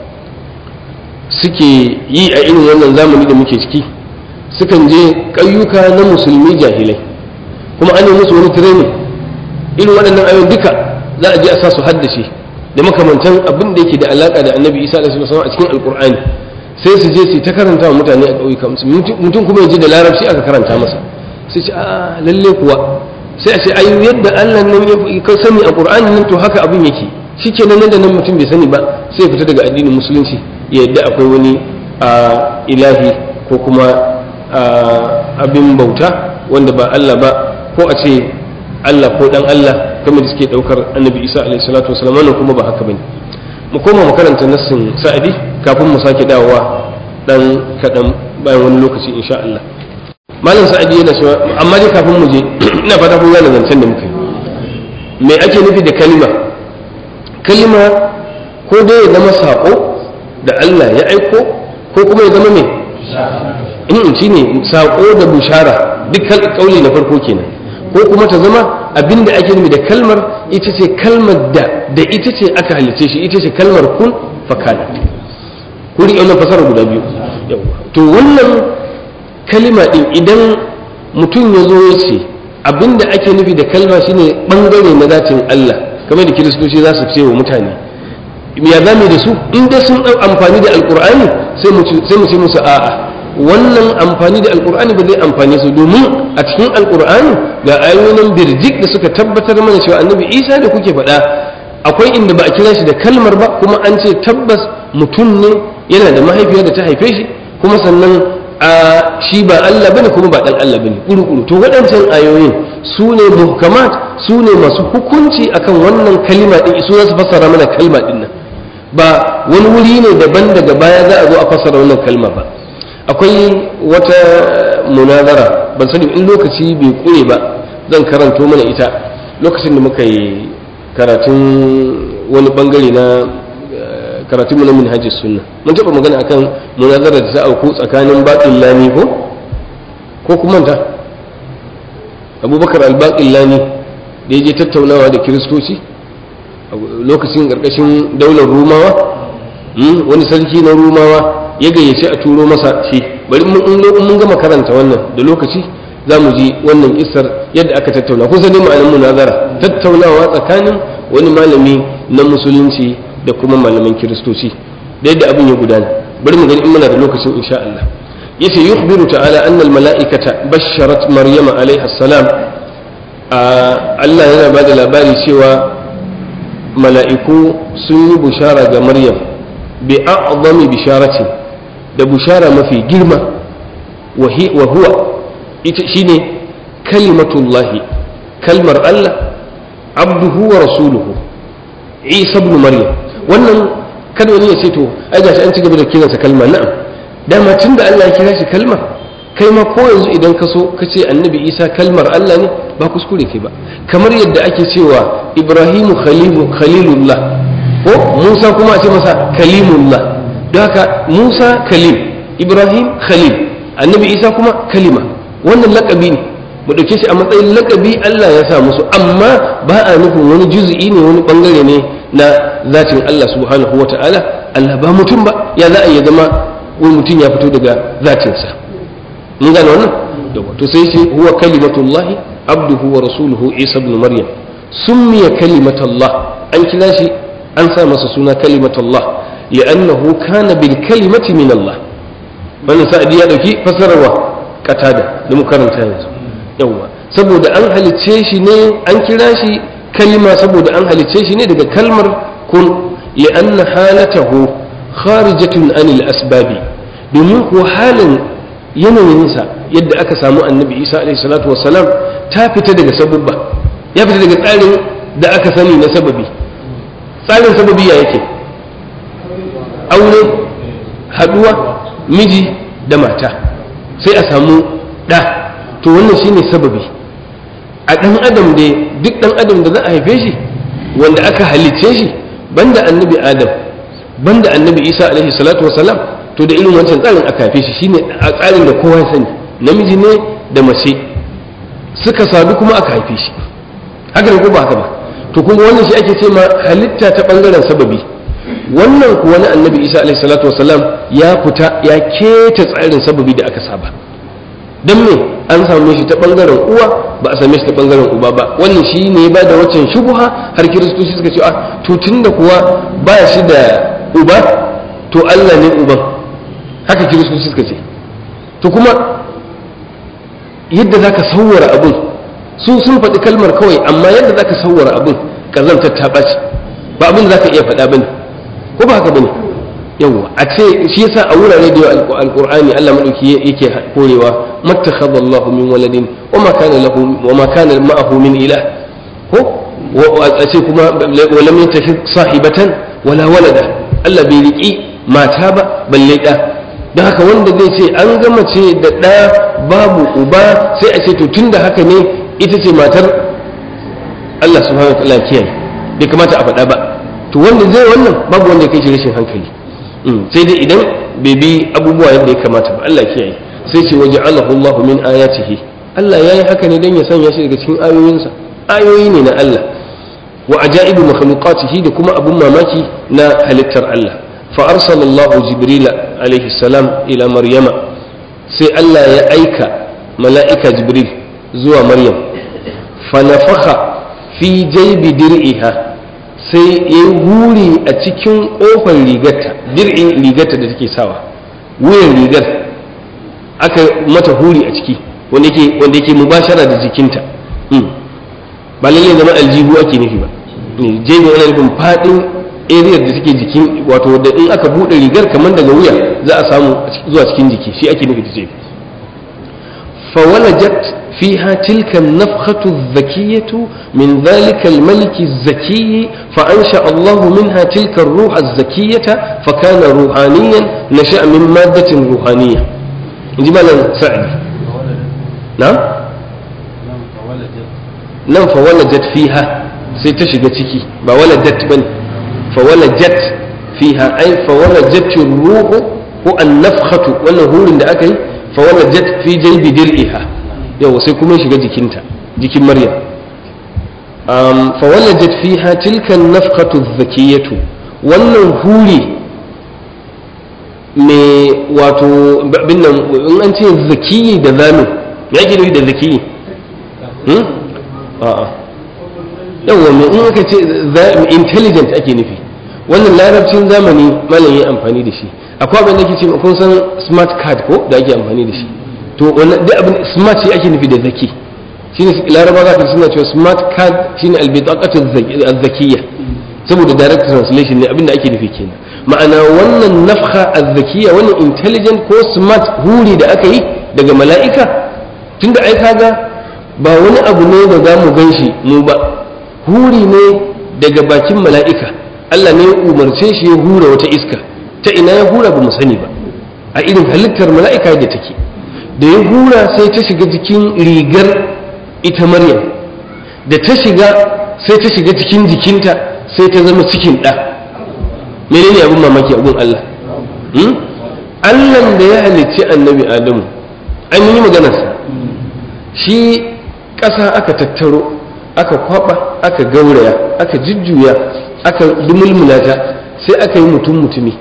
suke yi a irin wannan zamani da muke ciki sukan je ƙauyuka na musulmi jahilai kuma an yi musu wani training irin waɗannan ayoyin duka za a je a sa su haddace da makamantan abin da yake da alaka da annabi isa alaihi wasallam a cikin alqur'ani sai su je su ta karanta wa mutane a ƙauyuka mutum kuma ya ji da larabci aka karanta masa sai ce a lalle kuwa sai a ce ai yadda Allah nan ya sani a qur'ani nan to haka abin yake shikenan nan da nan mutum bai sani ba sai fita daga addinin musulunci ya yadda akwai wani ilahi ko kuma abin bauta wanda ba Allah ba ko a ce Allah ko dan Allah kamar da suke daukar annabi Isa alaihi salatu wasallam wannan kuma ba haka bane mu koma mu karanta nassin sa'adi kafin mu sake dawowa dan kadan bayan wani lokaci insha Allah malam sa'adi yana cewa amma dai kafin mu je ina fata kun gane zancen da muka yi me ake nufi da kalima kalima ko dai ya zama sako da Allah ya aiko ko kuma ya zama me in shine sako da bushara duk kauli na farko kenan ko kuma ta zama abinda ake nufi da kalmar ita ce kalmar da da ita ce aka halice shi ita ce kalmar kun fakana ku riƙe wannan fasara guda biyu to wannan kalima din idan mutum ya zo ya ce abinda ake nufi da kalma shine bangare na zatin Allah kamar da kiristoci za su ce wa mutane ya zame da su in dai sun amfani da alkur'ani sai mu ce musu a'a wannan amfani da alkur'ani ba zai amfane su domin a cikin alkur'ani ga ayoyin birjik da suka tabbatar mana cewa annabi isa da kuke faɗa akwai inda ba a kira shi da kalmar ba kuma an ce tabbas mutum ne yana da mahaifiyar da ta haife shi kuma sannan a shi ba Allah bane kuma ba dan Allah bane kuru to waɗancan ayoyin su ne muhkamat su ne masu hukunci akan wannan kalima din su za su fassara mana kalma din nan ba wani wuri ne daban daga baya za a zo a fassara wannan kalma ba akwai wata munazara ban sani in lokaci bai kure ba zan karanto mana ita lokacin da muka yi karatun wani bangare na karatun mu na minhajis sunna mun taba magana akan munazara da ta auku tsakanin baqil lani ko ko kuma ta abubakar al-baqil lani da yaje tattaunawa da kiristoci lokacin karkashin daular rumawa wani sarki na rumawa ya gayyace a turo masa shi bari mun gama karanta wannan da lokaci za mu ji wannan isar yadda aka tattauna kusa ne ma'anin munazara tattaunawa tsakanin wani malami na musulunci da kuma malaman kiristoci da yadda abin ya gudana bari mu gani in muna da lokacin insha Allah yace yukhbiru ta'ala anna al-mala'ikata basharat maryama alaiha salam Allah yana ba da labari cewa mala'iku sun yi bushara ga maryam bi a'zami bisharatin da bushara mafi girma wa huwa ita shine kalimatullahi kalmar Allah abduhu wa rasuluhu isa ibn maryam wannan kada wani ya ce to ai gashi an ci gaba da kiransa kalma na'am dama tun da Allah ya kira shi kalmar kai ma ko yanzu idan ka so ka ce annabi isa kalmar Allah ne ba kuskure kai ba kamar yadda ake cewa ibrahimu khalilullah ko musa kuma a ce masa kalimullah don haka musa kalim ibrahim khalil annabi isa kuma kalima wannan lakabi ne mu ɗauke shi a matsayin lakabi Allah ya sa musu amma ba a nufin wani juzu'i ne wani bangare ne na zatin Allah subhanahu wa ta'ala Allah ba mutum ba ya za a iya zama wani mutum ya fito daga zatinsa mun gane wannan to sai shi huwa kalimatullahi abduhu wa rasuluhu isa ibn maryam summiya kalimatullah an kira shi an sa masa suna kalimatullah li'annahu kana bil kalimati min Allah wannan sa'adi ya dauki fasararwa katada da mu karanta yanzu yawa saboda an halicce shi ne an kira shi kalima saboda an halicce shi ne daga kalmar kun li'anna halatahu kharijatun anil asbabi domin ko halin yanayinsa yadda aka samu annabi isa alaihi salatu wassalam ta fita daga sababba ya fita daga tsarin da aka sani na sababi tsarin sababi ya yake aure haduwa miji da mata sai a samu ɗa to wannan shine sababi a ɗan adam da duk ɗan adam da za a haife shi wanda aka halicce shi banda annabi adam banda annabi isa alaihi salatu wasalam to da irin wancan tsarin aka haife shi shine a tsarin da kowa ya sani namiji ne da mace suka sadu kuma aka haife shi haka ne ko ba haka ba to kuma wannan shi ake ce ma halitta ta bangaren sababi wannan kuwa na annabi isa alaihi salatu wasalam ya fita ya keta tsarin sababi da aka saba dan me an same shi ta bangaren uwa ba a same shi ta bangaren uba ba wannan shi ne ba da waccan shubuha har kiristoci suka ce a to tunda kuwa ba shi da uba to Allah ne uban haka kiristoci suka ce to kuma yadda zaka sauwara abun su sun faɗi kalmar kawai amma yadda zaka sauwara abun kazantar ta ɓaci ba abin da zaka iya faɗa bane ko ba haka bane yawa a ce shi yasa a wurare da yawa alqur'ani Allah madauki yake korewa mattakhadha Allahu min waladin wa ma kana lahu wa ma kana ma'ahu min ilah ko a ce kuma wa lam yattakhid sahibatan wala walada Allah bai riki mata ba balle da don haka wanda zai ce an gama ce da ɗa babu uba sai a ce to tunda haka ne ita ce matar Allah subhanahu wa ta'ala kiyaye bai kamata a faɗa ba to wanda zai wannan babu wanda ya kai shi rashin hankali sai dai idan bai bi abubuwa yadda ya kamata ba Allah kiyaye sai ce waje Allah min ayatihi Allah ya yi haka ne don ya sanya shi daga cikin ayoyinsa ayoyi ne na Allah wa ajaibu makhluqatihi da kuma abun mamaki na halittar Allah fa arsalallahu jibril alaihi salam ila maryama sai Allah ya aika mala'ika jibril zuwa maryam fa nafakha fi jaybi dir'iha sai ya yi huri a cikin ƙofar rigarta dir'in rigarta da take sawa wuyan rigar aka mata huri a ciki wanda yake wanda yake mubashara da jikinta ba lalle zama aljihu ake nufi ba jebi wani nufin faɗin area da take jikin wato da in aka buɗe rigar kamar daga wuya za a samu zuwa cikin jiki shi ake nufi da jebi فولجت فيها تلك النفخة الذكية من ذلك الملك الزكي فأنشأ الله منها تلك الروح الزكية فكان روحانيا نشأ من مادة روحانية جمالا سعد نعم نعم فولجت فيها سيتشغتك فولجت بني فولجت فيها أي فولجت الروح هو النفخة والنهور عند أكل fawalajat fi jaybi dir'iha yau sai kuma shiga jikinta jikin maryam um, fawalajat fiha tilka nafqatu zakiyatu wannan huri me wato binnan in an ce zakiyi da zamu me yake nufi da zakiyi hmm? a'a yawa me in aka ce intelligent ake nufi wannan larabcin zamani malam yi amfani da shi akwai abin da ke ce kun san smart card ko da ake amfani da shi to wannan duk abin smart shi ake nufi da zaki shine laraba za ka suna cewa smart card shine albitaqatu az-zakiyya saboda direct translation ne abin da ake nufi kenan ma'ana wannan nafha az-zakiyya wannan intelligent ko smart huri da aka yi daga mala'ika tunda ai kaga ba wani abu ne da za mu gan shi mu ba huri ne daga bakin mala'ika Allah ne ya umarce shi ya hura wata iska ta ina ya hura ba mu sani ba a irin halittar mala'ika da take da ya hura sai ta shiga jikin rigar ita maryam da ta shiga sai ta shiga cikin jikinta sai ta zama cikin ɗa menene abin mamaki abin Allah Allah da ya halicci annabi Adamu an yi maganarsa shi ƙasa aka tattaro aka kwaba aka gauraya aka jujjuya aka dumulmula ta sai aka yi mutum mutumi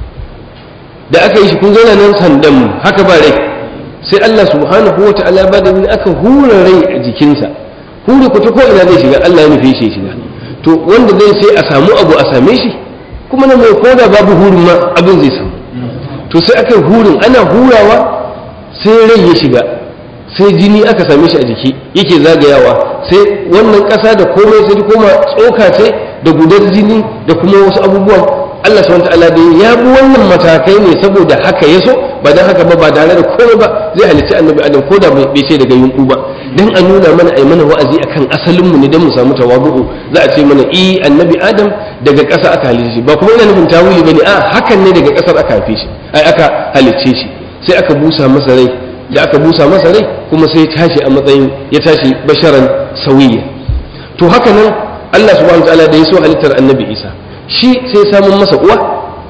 da aka yi shi kun zauna nan sandan haka ba rai sai Allah subhanahu wa ta'ala ba da aka hura rai a jikinsa hura ku ta ko ina zai shiga Allah ya nufi shi shiga to wanda zai sai a samu abu a same shi kuma na mai koda babu hurin ma abin zai samu to sai aka hurin ana hurawa sai rai ya shiga sai jini aka same shi a jiki yake zagayawa sai wannan ƙasa da komai sai koma tsoka ce da gudar jini da kuma wasu abubuwan Allah subhanahu ta'ala da ya bi wannan matakai ne saboda haka ya so ba dan haka ba ba tare da komai ba zai halicci annabi adam ko da bai ce daga yunku ba dan a nuna mana ai mana wa'azi akan asalin mu ne dan mu samu tawadu'u za a ce mana i annabi adam daga ƙasa aka halicce shi ba kuma ina nufin tawili bane a hakan ne daga ƙasar aka haife shi ai aka halicce shi sai aka busa masa rai da aka busa masa rai kuma sai ya tashi a matsayin ya tashi basharan sauyiya to haka nan Allah subhanahu ta'ala da ya so halittar annabi Isa shi sai samun masa uwa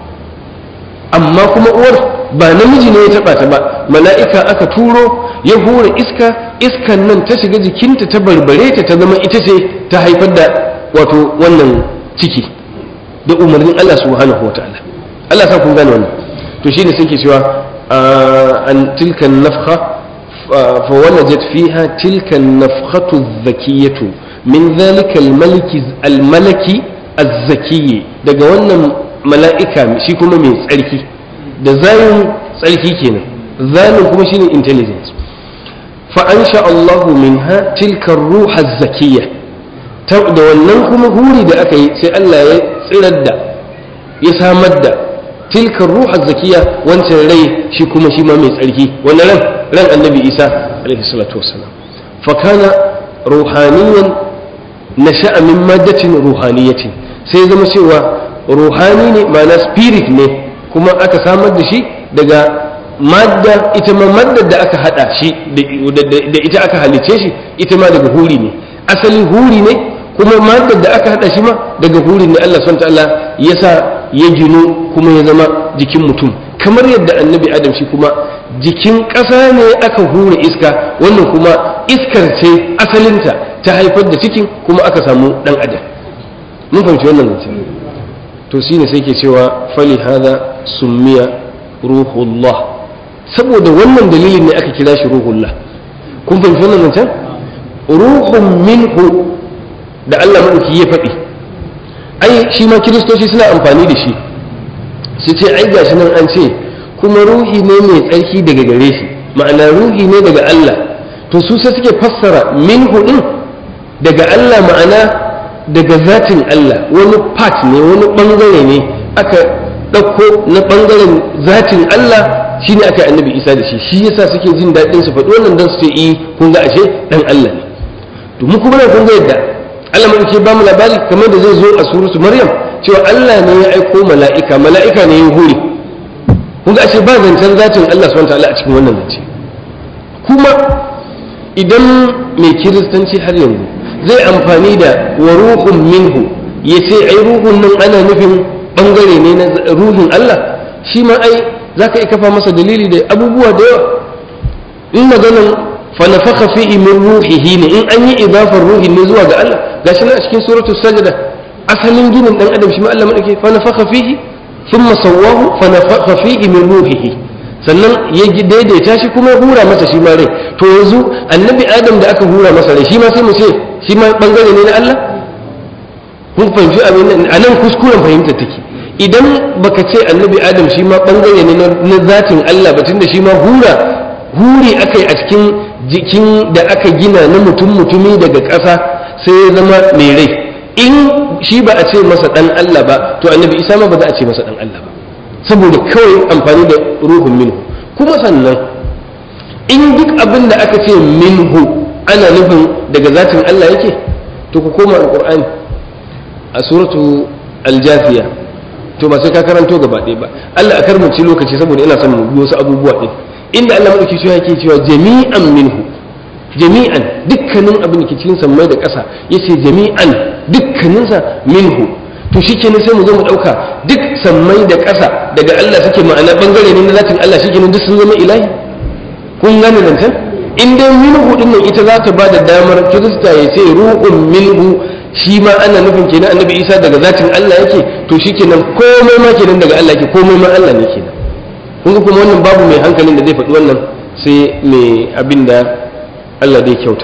amma kuma uwar ba namiji ne ya taba ta ba mala'ika aka turo ya hura iska iskan nan ta shiga jikinta ta barbare ta ta zama ita ce ta haifar da wato wannan ciki da umarnin Allah subhanahu wa ta'ala Allah sa kun gane wannan to shine sai ke cewa an tilka nafkha فولجت فيها تلك النفخة الذكية من ذلك الملك الملك الزكي daga wannan mala'ika shi kuma mai tsarki da zayin tsarki kenan zayin kuma shine intelligence fa ansha Allahu minha tilka ruha zakiyya da wannan kuma huri da aka yi sai Allah ya tsirar da ya samar da tilka ruha zakiyya wancan rai shi kuma shi ma mai tsarki wannan ran ran annabi Isa alaihi salatu wassalam fa kana ruhaniyan nasha'a min maddatin ruhaniyatin sai zama cewa ruhani ne ma'ana spirit ne kuma aka samar da shi daga madda ita ma maddar da aka hada shi da ita aka halice shi ita ma daga huri ne asali huri ne kuma maddar da aka hada shi ma daga huri ne Allah subhanahu ta'ala ya sa ya gino kuma ya zama jikin mutum kamar yadda annabi adam shi kuma jikin ƙasa ne aka hura iska wannan kuma iskar ce asalinta ta haifar da cikin kuma aka samu dan adam mun fahimci wannan zancen to shine sai ke cewa fali hada summiya ruhullah saboda wannan dalilin ne aka kira shi ruhullah kun fahimci wannan zancen ruhun minhu da Allah madauki ya faɗi ai shi ma kiristoci suna amfani da shi su ce ai gashi nan an ce kuma ruhi ne mai tsarki daga gare shi ma'ana ruhi ne daga Allah to su sai suke fassara minhu din daga Allah ma'ana daga zatin Allah wani part ne wani bangare ne aka ɗauko na bangaren zatin Allah shine aka annabi Isa da shi shi yasa suke jin daɗin su faɗi wannan dan su ce eh kun ga ashe dan Allah ne to mu kuma kun ga yadda Allah mai ke ba mu labari kamar da zai zo a suratu Maryam cewa Allah ne ya aiko mala'ika mala'ika ne ya hore kun ga ashe ba zancen zatin Allah subhanahu wa ta'ala a cikin wannan zance kuma idan mai kiristanci har yanzu zai amfani da wa ruhun minhu ya ce ai ruhun nan ana nufin bangare ne na ruhin Allah shi ma ai za ka kafa masa dalili da abubuwa da yawa in maganan fa nafakha fihi min ruhihi ne in an yi idafar ruhin ne zuwa ga Allah gashi nan a cikin suratul sajda asalin ginin dan adam shi ma Allah madake fa nafakha fihi thumma sawwahu fa nafakha fihi min ruhihi sannan ya daidaita shi kuma ya hura masa shi ma rai to yanzu annabi adam da aka hura masa rai shi ma sai mu ce shi ma bangare ne na Allah kun fahimci abin a nan kuskuren fahimta take idan baka ce annabi adam shi ma bangare ne na zatin Allah ba tunda shi ma hura huri akai a cikin jikin da aka gina na mutum mutumi daga ƙasa sai ya zama mai rai in shi ba a ce masa dan Allah ba to annabi isa ma ba za a ce masa dan Allah ba saboda kawai amfani da ruhun minhu kuma sannan in duk abin da aka ce minhu ana nufin daga zatin Allah yake to ku koma alqur'ani a suratu aljafiya to ba sai ka karanto gaba ɗaya ba Allah a karmanci lokaci saboda ina son mu wasu abubuwa ɗin inda Allah madauki shi yake cewa jami'an minhu jami'an dukkanin abin da ke cikin sammai da ƙasa yace jami'an dukkaninsa minhu to shi kenan sai mu zo mu ɗauka duk sammai da ƙasa daga Allah suke ma'ana ɓangare ne na zatin Allah shi kenan duk sun zama ilahi kun gane nan can in dai minhu din nan ita za ta ba da damar kirista ya ce ruhun minhu shi ma ana nufin kenan annabi isa daga zatin Allah yake to shi kenan komai ma kenan daga Allah yake komai ma Allah ne kenan kun ga kuma wannan babu mai hankalin da zai faɗi wannan sai mai abin da Allah zai kyauta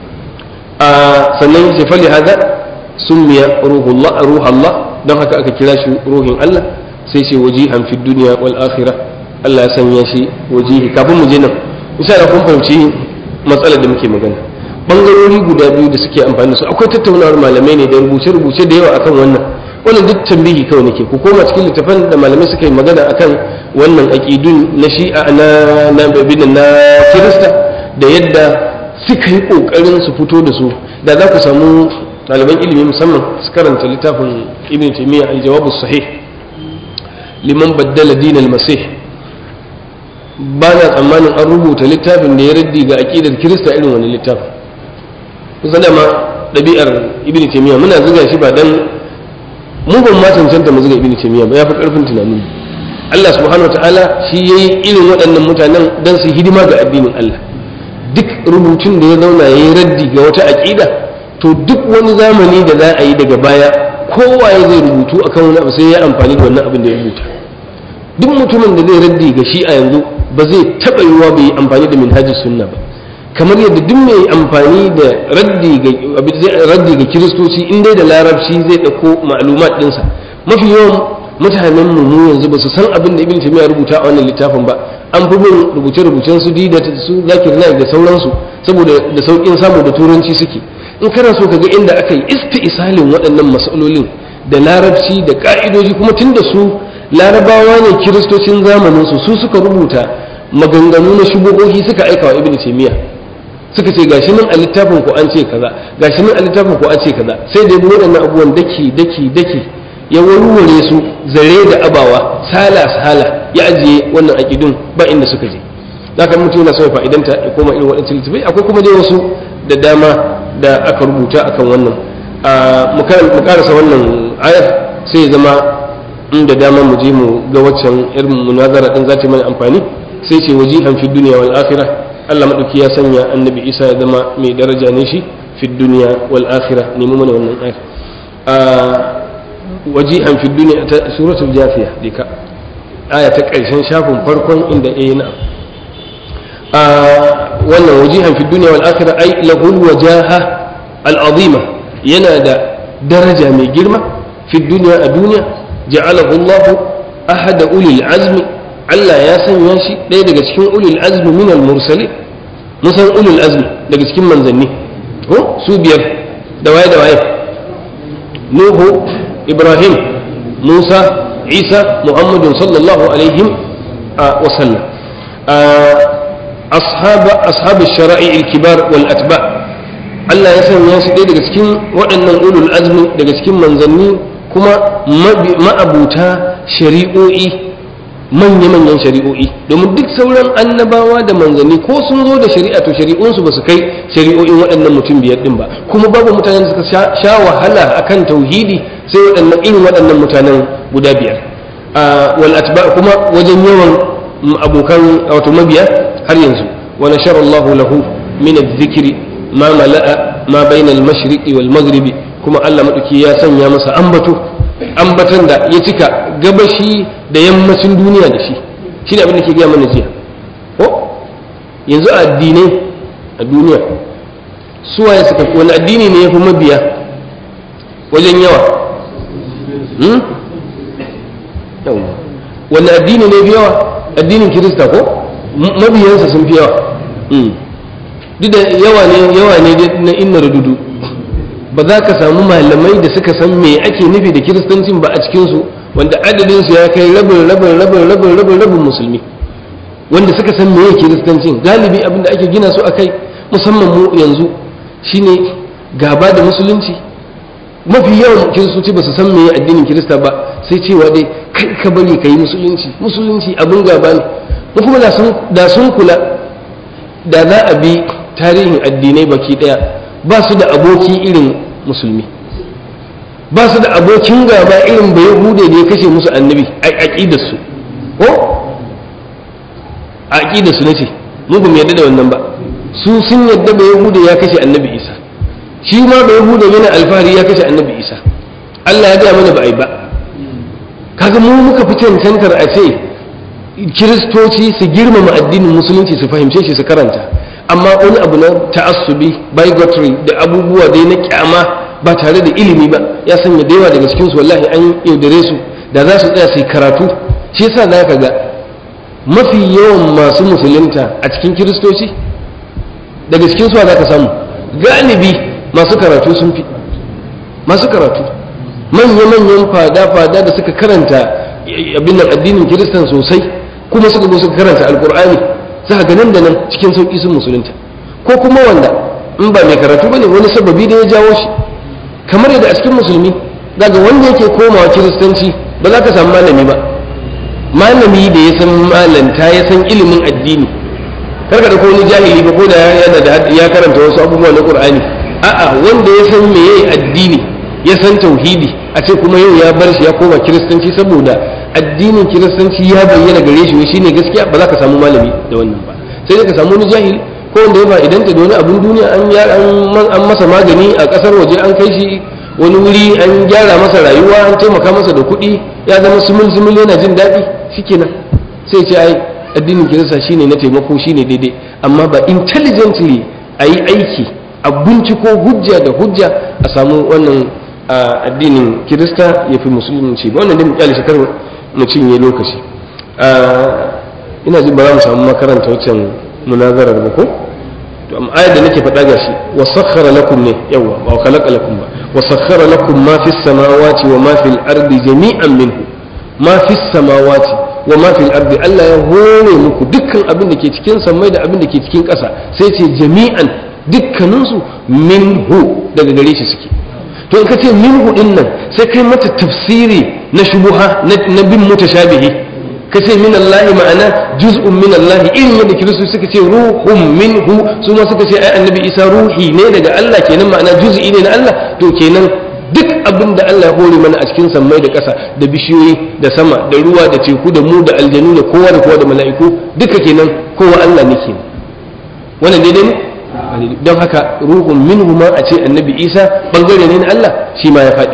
a sannan sai fali hada summiya ruhullah ruhallah don haka aka kira shi ruhin Allah sai ce wajihan fi duniya wal akhirah Allah ya sanya shi wajihi kafin mu je nan insha Allah kun fahimci matsalar da muke magana bangarori guda biyu da suke amfani da su akwai tattaunawar malamai ne da rubuce rubuce da yawa akan wannan wannan duk tambihi kawai nake ku koma cikin littafan da malamai suka yi magana akan wannan aqidun na shi'a na na na kirista da yadda suka yi kokarin su fito da su da za ku samu ɗaliban ilimi musamman su karanta littafin ibn taymiya al-jawabu sahih liman baddala dinal masih ba na tsammanin an rubuta littafin da ya raddi ga aqidar kirista irin wani littafin kusa da ma ɗabi'ar ibn taymiya muna zuga shi ba dan mu ban ma cancanta mu zuga ibn taymiya ba ya fi karfin tunanin Allah subhanahu wataala shi yayi irin waɗannan mutanen dan su hidima ga addinin Allah duk rubutun da ya zauna yayi raddi ga wata aqida to duk wani zamani da za a yi daga baya kowa ya zai rubutu akan wani abu sai ya amfani da wannan abin da ya rubuta duk mutumin da zai raddi ga shi a yanzu ba zai taɓa yiwuwa bai yi amfani da minhajis sunna ba kamar yadda duk mai amfani da raddi ga kiristoci in dai da larabci zai ɗauko ma'lumat ɗinsa mafi yawan mutanen mu yanzu ba su san abin da ibn taymiya rubuta a wannan littafin ba an fi bin rubuce-rubucen su da su zakir naik da sauransu saboda da saukin samu da turanci suke in kana so ka ga inda aka yi isti'salin waɗannan masalolin da larabci da ka'idoji kuma tun da su larabawa ne kiristocin zamanin su su suka rubuta maganganu na shubuhohi suka aika wa ibn taymiya suka ce gashi nan a littafin ku an ce kaza gashi nan a littafin ku an ce kaza sai da waɗannan abubuwan daki daki daki ya warware su zare da abawa sala sala ya ajiye wannan aƙidun ba inda suka je zaka mutum yana so ya fa'idanta ya koma irin waɗancan littafai akwai kuma dai wasu da dama da aka rubuta akan wannan mu karasa wannan ayar sai ya zama inda dama mu je mu ga waccan irin munazara din za ta mana amfani sai ce wajihan fi duniya wal akhirah Allah madauki ya sanya annabi Isa ya zama mai daraja ne shi fi duniya wal akhirah nemi mana wannan ayar wajihan fi duniya ta suratul jafiya dika aya ta ƙarshen shafin farkon inda eh na a wannan wajihan fi duniya wal akhirah ai lahul wajaha al azima yana da daraja mai girma fi duniya a duniya ja'alahu Allah ahada ulil azmi Allah ya sanya shi ɗaya daga cikin ulil azmi min al mursali musan ulil azmi daga cikin manzanni ko su biyar da waye da waye nuhu ibrahim musa isa muhammadun sallallahu alaihim wa sallam ashab shara'i kibar wal atba Allah ya sanya su ɗaya daga cikin waɗannan ulul azmi daga cikin manzanni kuma ma'abuta shari'o'i manya-manyan shari'o'i domin duk sauran annabawa da manzanni ko sun zo da shari'a to shari'unsu ba su kai shari'o'in waɗannan mutum biyar ɗin ba kuma babu mutanen da suka sha wahala akan tauhidi sai waɗannan irin waɗannan mutanen guda biyar wal atba kuma wajen yawan abokan wato mabiya har yanzu wa nashara Allah lahu min adh-dhikri ma mala'a ma bayna al-mashriqi wal maghribi kuma Allah madauki ya sanya masa ambato ambatan da ya cika gabashi da yammacin duniya da shi shi ne abin da ke gaya mana jiya ko yanzu a addinai a duniya suwaye suka wani addini ne ya fi mabiya wajen yawa wani addini ne fi yawa addinin kirista ko mabiyansa sun fi yawa duk da yawa ne yawa ne na inna rududu ba za ka samu malamai da suka san me ake nufi da kiristancin ba a cikinsu wanda adadinsu ya kai rabin rabin rabin rabin rabin rabin musulmi wanda suka san meye kiristancin galibi abin da ake gina su a kai musamman mu yanzu shine gaba da musulunci mafi yawan kiristoci ba su san meye addinin kirista ba sai cewa dai kai ka bari ka yi musulunci musulunci abin gaba ne mu kuma da sun kula da za a bi tarihin addinai baki daya ba su da aboki irin musulmi ba su da abokin gaba irin bai hude da ya kashe musu annabi a aƙidarsu ko a aƙidarsu na ce mu ba mu yadda da wannan ba su sun yadda bai hude ya kashe annabi isa shi ma bai hude yana alfahari ya kashe annabi isa allah ya gaya mana ba a yi ba kaga mu muka fi cancantar a ce kiristoci su girmama addinin musulunci su fahimce shi su karanta amma wani abu na ta'assubi bigotry da abubuwa dai na kyama ba tare da ilimi ba ya sanya da yawa daga cikinsu wallahi an yaudare su da za su tsaya su yi karatu shi yasa za ka ga mafi yawan masu musulunta a cikin kiristoci daga cikin suwa za ka samu galibi masu karatu sun fi masu karatu manya-manyan fada-fada da suka karanta abin nan addinin kiristan sosai kuma suka zo suka karanta alkur'ani za ga nan da nan cikin sauƙi sun musulunta ko kuma wanda in ba mai karatu bane wani sababi da ya jawo shi kamar yadda a cikin musulmi daga wanda yake komawa kiristanci ba za ka samu malami ba malami da ya san malanta ya san ilimin addini kar ka da wani jahili ba ko da yana da ya karanta wasu abubuwa na qur'ani a'a wanda ya san meye addini ya san tauhidi a ce kuma yau ya bar shi ya koma kiristanci saboda addinin kiristanci ya bayyana gare shi shine gaskiya ba za ka samu malami da wannan ba sai dai ka samu wani jahili ko wanda ya ba idan ta da wani abun duniya an masa magani a kasar waje an kai shi wani wuri an gyara masa rayuwa an taimaka masa da kuɗi ya zama sumul sumul yana jin daɗi shikenan sai ce ai addinin kirista shine na taimako shine daidai amma ba intelligently a yi aiki a binciko hujja da hujja a samu wannan addinin kirista ya fi musulunci ba wannan dai mu kyale shi kar mu cinye lokaci ina ji ba za mu samu makaranta waccan munazarar ba ko to amma ayar da nake faɗa gashi wa sakhara lakum ne yawa ba wa khalaqa lakum ba wa sakhara lakum ma fis samawati wa ma fil ardi jami'an minhu ma fis samawati wa ma fil ardi Allah ya hore muku dukkan abin da ke cikin sammai da abin da ke cikin ƙasa sai ce jami'an dukkaninsu minhu daga gare shi suke to in ka ce minhu din nan sai kai mata tafsiri na shubuha na bin mutashabihi ka ce min Allah ma'ana juz'un min Allah irin yadda kiristoci suka ce ruhun minhu su ma suka ce ai annabi Isa ruhi ne daga Allah kenan ma'ana juz'i ne na Allah to kenan duk abin da Allah ya hore mana a cikin sammai da ƙasa da bishiyoyi da sama da ruwa da teku da mu da aljanu da kowa da kowa da mala'iku duka kenan kowa Allah ne kenan wannan daidai ne don haka ruhun minhu ma a ce annabi Isa bangare ne na Allah shi ma ya faɗi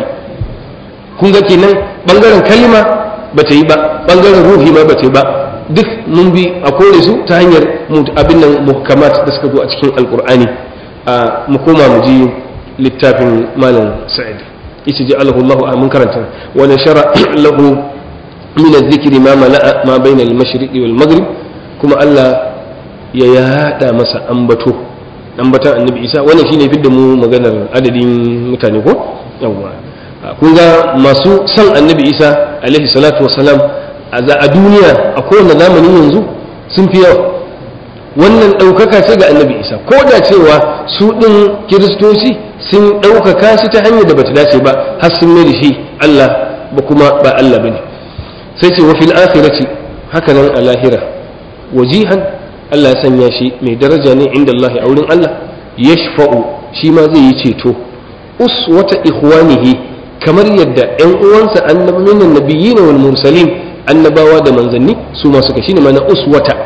kun ga kenan bangaren kalma ba ta yi ba bangaren ruhi ma ba ta yi ba duk mun bi a kore su ta hanyar abin nan muhkamat da suka zo a cikin alkur'ani mu koma mu ji littafin malam sa'id yace ji Allahu Allahu mun karanta wa nashara lahu min adh-dhikri ma mala'a ma bayna al-mashriqi wal maghrib kuma Allah ya yada masa ambato ambatan annabi Isa wannan shine fidda mu maganar adadin mutane ko yawwa kun ga masu son annabi Isa alaihi salatu wassalam a duniya a kowane zamani yanzu sun fi yawa wannan ɗaukaka ce ga annabi isa ko da cewa su ɗin kiristoci sun ɗaukaka shi ta hanyar da bata dace ba har sun mai da shi allah ba kuma ba allah ba ne sai ce wa fil akhirati haka nan a lahira wajihan allah ya sanya shi mai daraja ne inda allah a wurin allah yashfa'u shi ma zai yi ceto uswata ikhwanihi kamar yadda ‘yan uwansa annabawan nabiyyin wal mursalin annabawa da manzanni su ma suka shine ma'ana uswata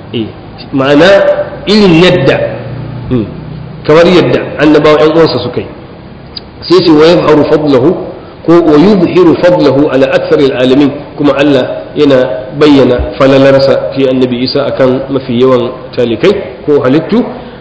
ma'ana irin yadda kamar yadda annabawa ‘yan uwansa suka yi sai ce wa yadhharu fadlahu ko wa yuzhiru fadlahu ala aktsaril alamin kuma Allah yana bayyana falalarsa fi annabi Isa akan mafi yawan talikai ko halittu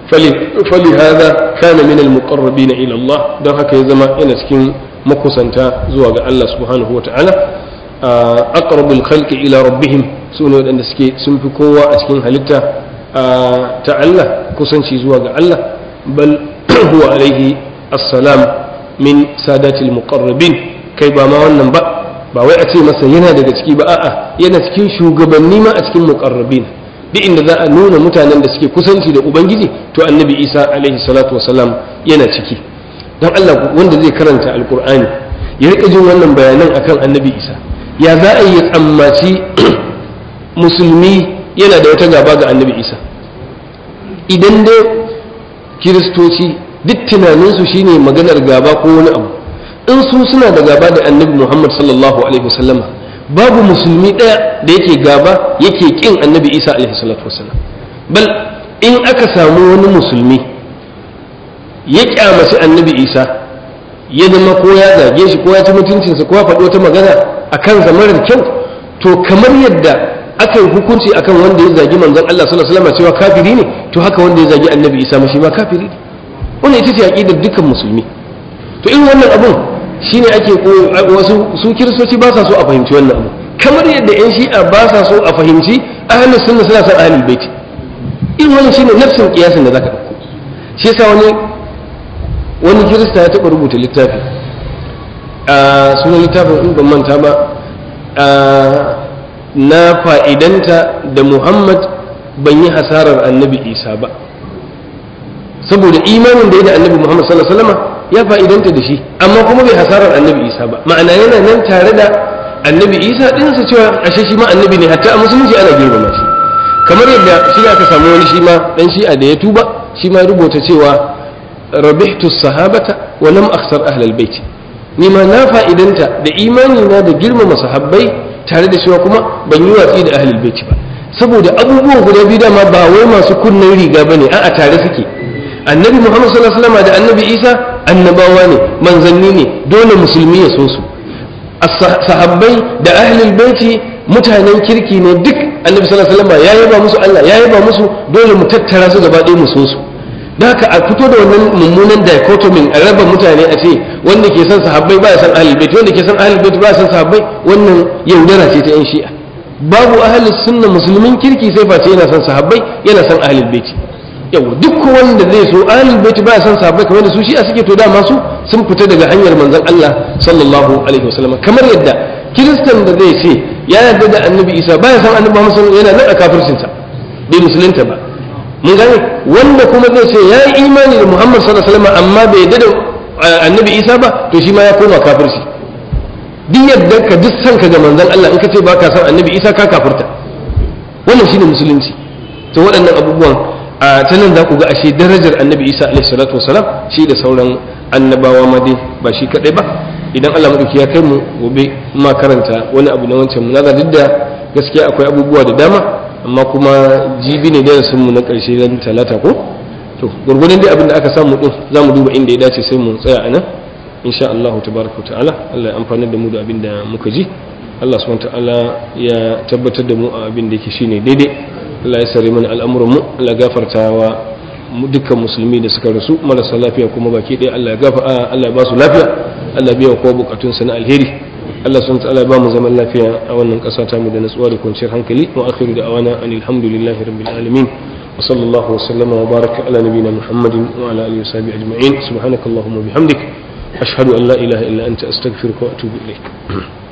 فلهذا كان من المقربين إلى الله don haka ya zama yana cikin makusanta zuwa ga Allah subhanahu wa ta'ala aqrabul khalqi ila rabbihim su ne waɗanda suke sun fi kowa a cikin halitta ta Allah kusanci zuwa ga Allah bal huwa alaihi assalam min sadatil muqarrabin kai ba ma wannan ba ba wai a ce masa yana daga ciki ba a'a yana cikin shugabanni ma a cikin muqarrabin duk inda za a nuna mutanen da suke kusanci da ubangiji to annabi isa alaihi salatu wasalam yana ciki don allah wanda zai karanta alkur'ani ya rika jin wannan bayanan akan annabi isa ya za a yi tsammaci musulmi yana da wata gaba ga annabi isa idan dai kiristoci duk tunaninsu shine maganar gaba ko wani abu in su suna da gaba da annabi muhammad sallallahu alaihi wasallama babu musulmi ɗaya da yake gaba yake ƙin annabi isa alaihi salatu wasallam bal in aka samu wani musulmi ya kyamaci annabi isa ya zama ko ya zage shi ko ya ci mutuncinsa ko ya faɗi wata magana a kansa marar kyau to kamar yadda aka yi hukunci akan wanda ya zagi manzon Allah sallallahu alaihi wasallam cewa kafiri ne to haka wanda ya zagi annabi isa ma shi ma kafiri ne wannan ita ce aqidar dukkan musulmi to irin wannan abun shine ake wasu su kiristoci ba sa so a fahimci wannan abu kamar yadda yan shi'a ba sa so a fahimci ahlus sunna suna son ahlul baiti irin wannan shine nafsin kiyasin da zaka dauko shi yasa wani wani kirista ya taba rubuta littafi a sunan littafin in ban manta ba na fa'idanta da Muhammad ban yi hasarar annabi Isa ba saboda imanin da ya da annabi Muhammad sallallahu alaihi wasallam ya fa'idanta da shi amma kuma bai hasarar annabi isa ba ma'ana yana nan tare da annabi isa ɗinsa cewa ashe shi ma annabi ne hatta a musulunci ana girmama shi kamar yadda shi aka samu wani shi ma dan shi'a da ya tuba shi ma rubuta cewa rabihtu sahabata wa lam akhsar ahlal bait ni ma na fa'idanta da imani na da girmama sahabbai tare da cewa kuma ban yi watsi da ahlul bait ba saboda abubuwan guda biyu dama ba wai masu kunnen riga bane a'a tare suke annabi muhammad sallallahu alaihi wasallam da annabi isa annabawa ne manzanni ne dole musulmi ya so su sahabbai da ahlul baiti mutanen kirki ne duk annabi sallallahu alaihi wasallam ya yaba musu Allah ya yaba musu dole mu tattara su gaba ɗaya mu so su da haka a fito da wannan mummunan dichotomy a raba mutane a ce wanda ke son sahabbai ba ya san ahlul bait wanda ke son ahlul bait ba ya san sahabbai wannan yaudara ce ta yan shi'a babu ahlus sunna musulmin kirki sai face yana son sahabbai yana son ahlul bait yau duk wanda zai so ahlul bait ba ya san sahabbai kamar da su shi'a suke to dama su sun fita daga hanyar manzon Allah sallallahu alaihi wasallam kamar yadda kiristan da zai ce ya yarda da annabi Isa ba ya san annabi Muhammad sallallahu alaihi wasallam yana nan a kafircinsa bai musulunta ba mun gane wanda kuma zai ce ya yi imani da Muhammad sallallahu alaihi wasallam amma bai yarda da annabi Isa ba to shi ma ya koma kafirci duk yadda ka duk san ka ga manzon Allah in ka ce baka san annabi Isa ka kafirta wannan shine musulunci to waɗannan abubuwan a ta nan za ku ga ashe darajar annabi Isa alaihi salatu wasalam shi da sauran annabawa ma dai ba shi kadai ba idan Allah madauki ya kai mu gobe ma karanta wani abu na wancan munazara duk da gaskiya akwai abubuwa da dama amma kuma jibi ne darasin mu na ƙarshe ran talata ko to gurgurdan dai abin da aka samu din za mu duba inda ya dace sai mu tsaya a nan insha Allah tabaraka ta'ala Allah ya amfana da mu da abin da muka ji Allah subhanahu ta'ala ya tabbatar da mu a abin da yake shine daidai Allah ya sare mana al'amuran mu Allah ya gafarta wa dukkan musulmi da suka rasu marasa lafiya kuma baki ɗaya Allah ya gafa Allah ya ba su lafiya Allah ya biya kowa bukatun sa na alheri Allah subhanahu ta'ala ya ba mu zaman lafiya a wannan ƙasa ta mu da natsuwa da kwanciyar hankali wa akhiru da awana anil hamdulillahi rabbil alamin wa sallallahu wa sallama wa baraka ala nabiyyina muhammadin wa ala alihi wa sahbihi ajma'in subhanakallahumma bihamdik ashhadu an la ilaha illa anta astaghfiruka wa atubu ilaik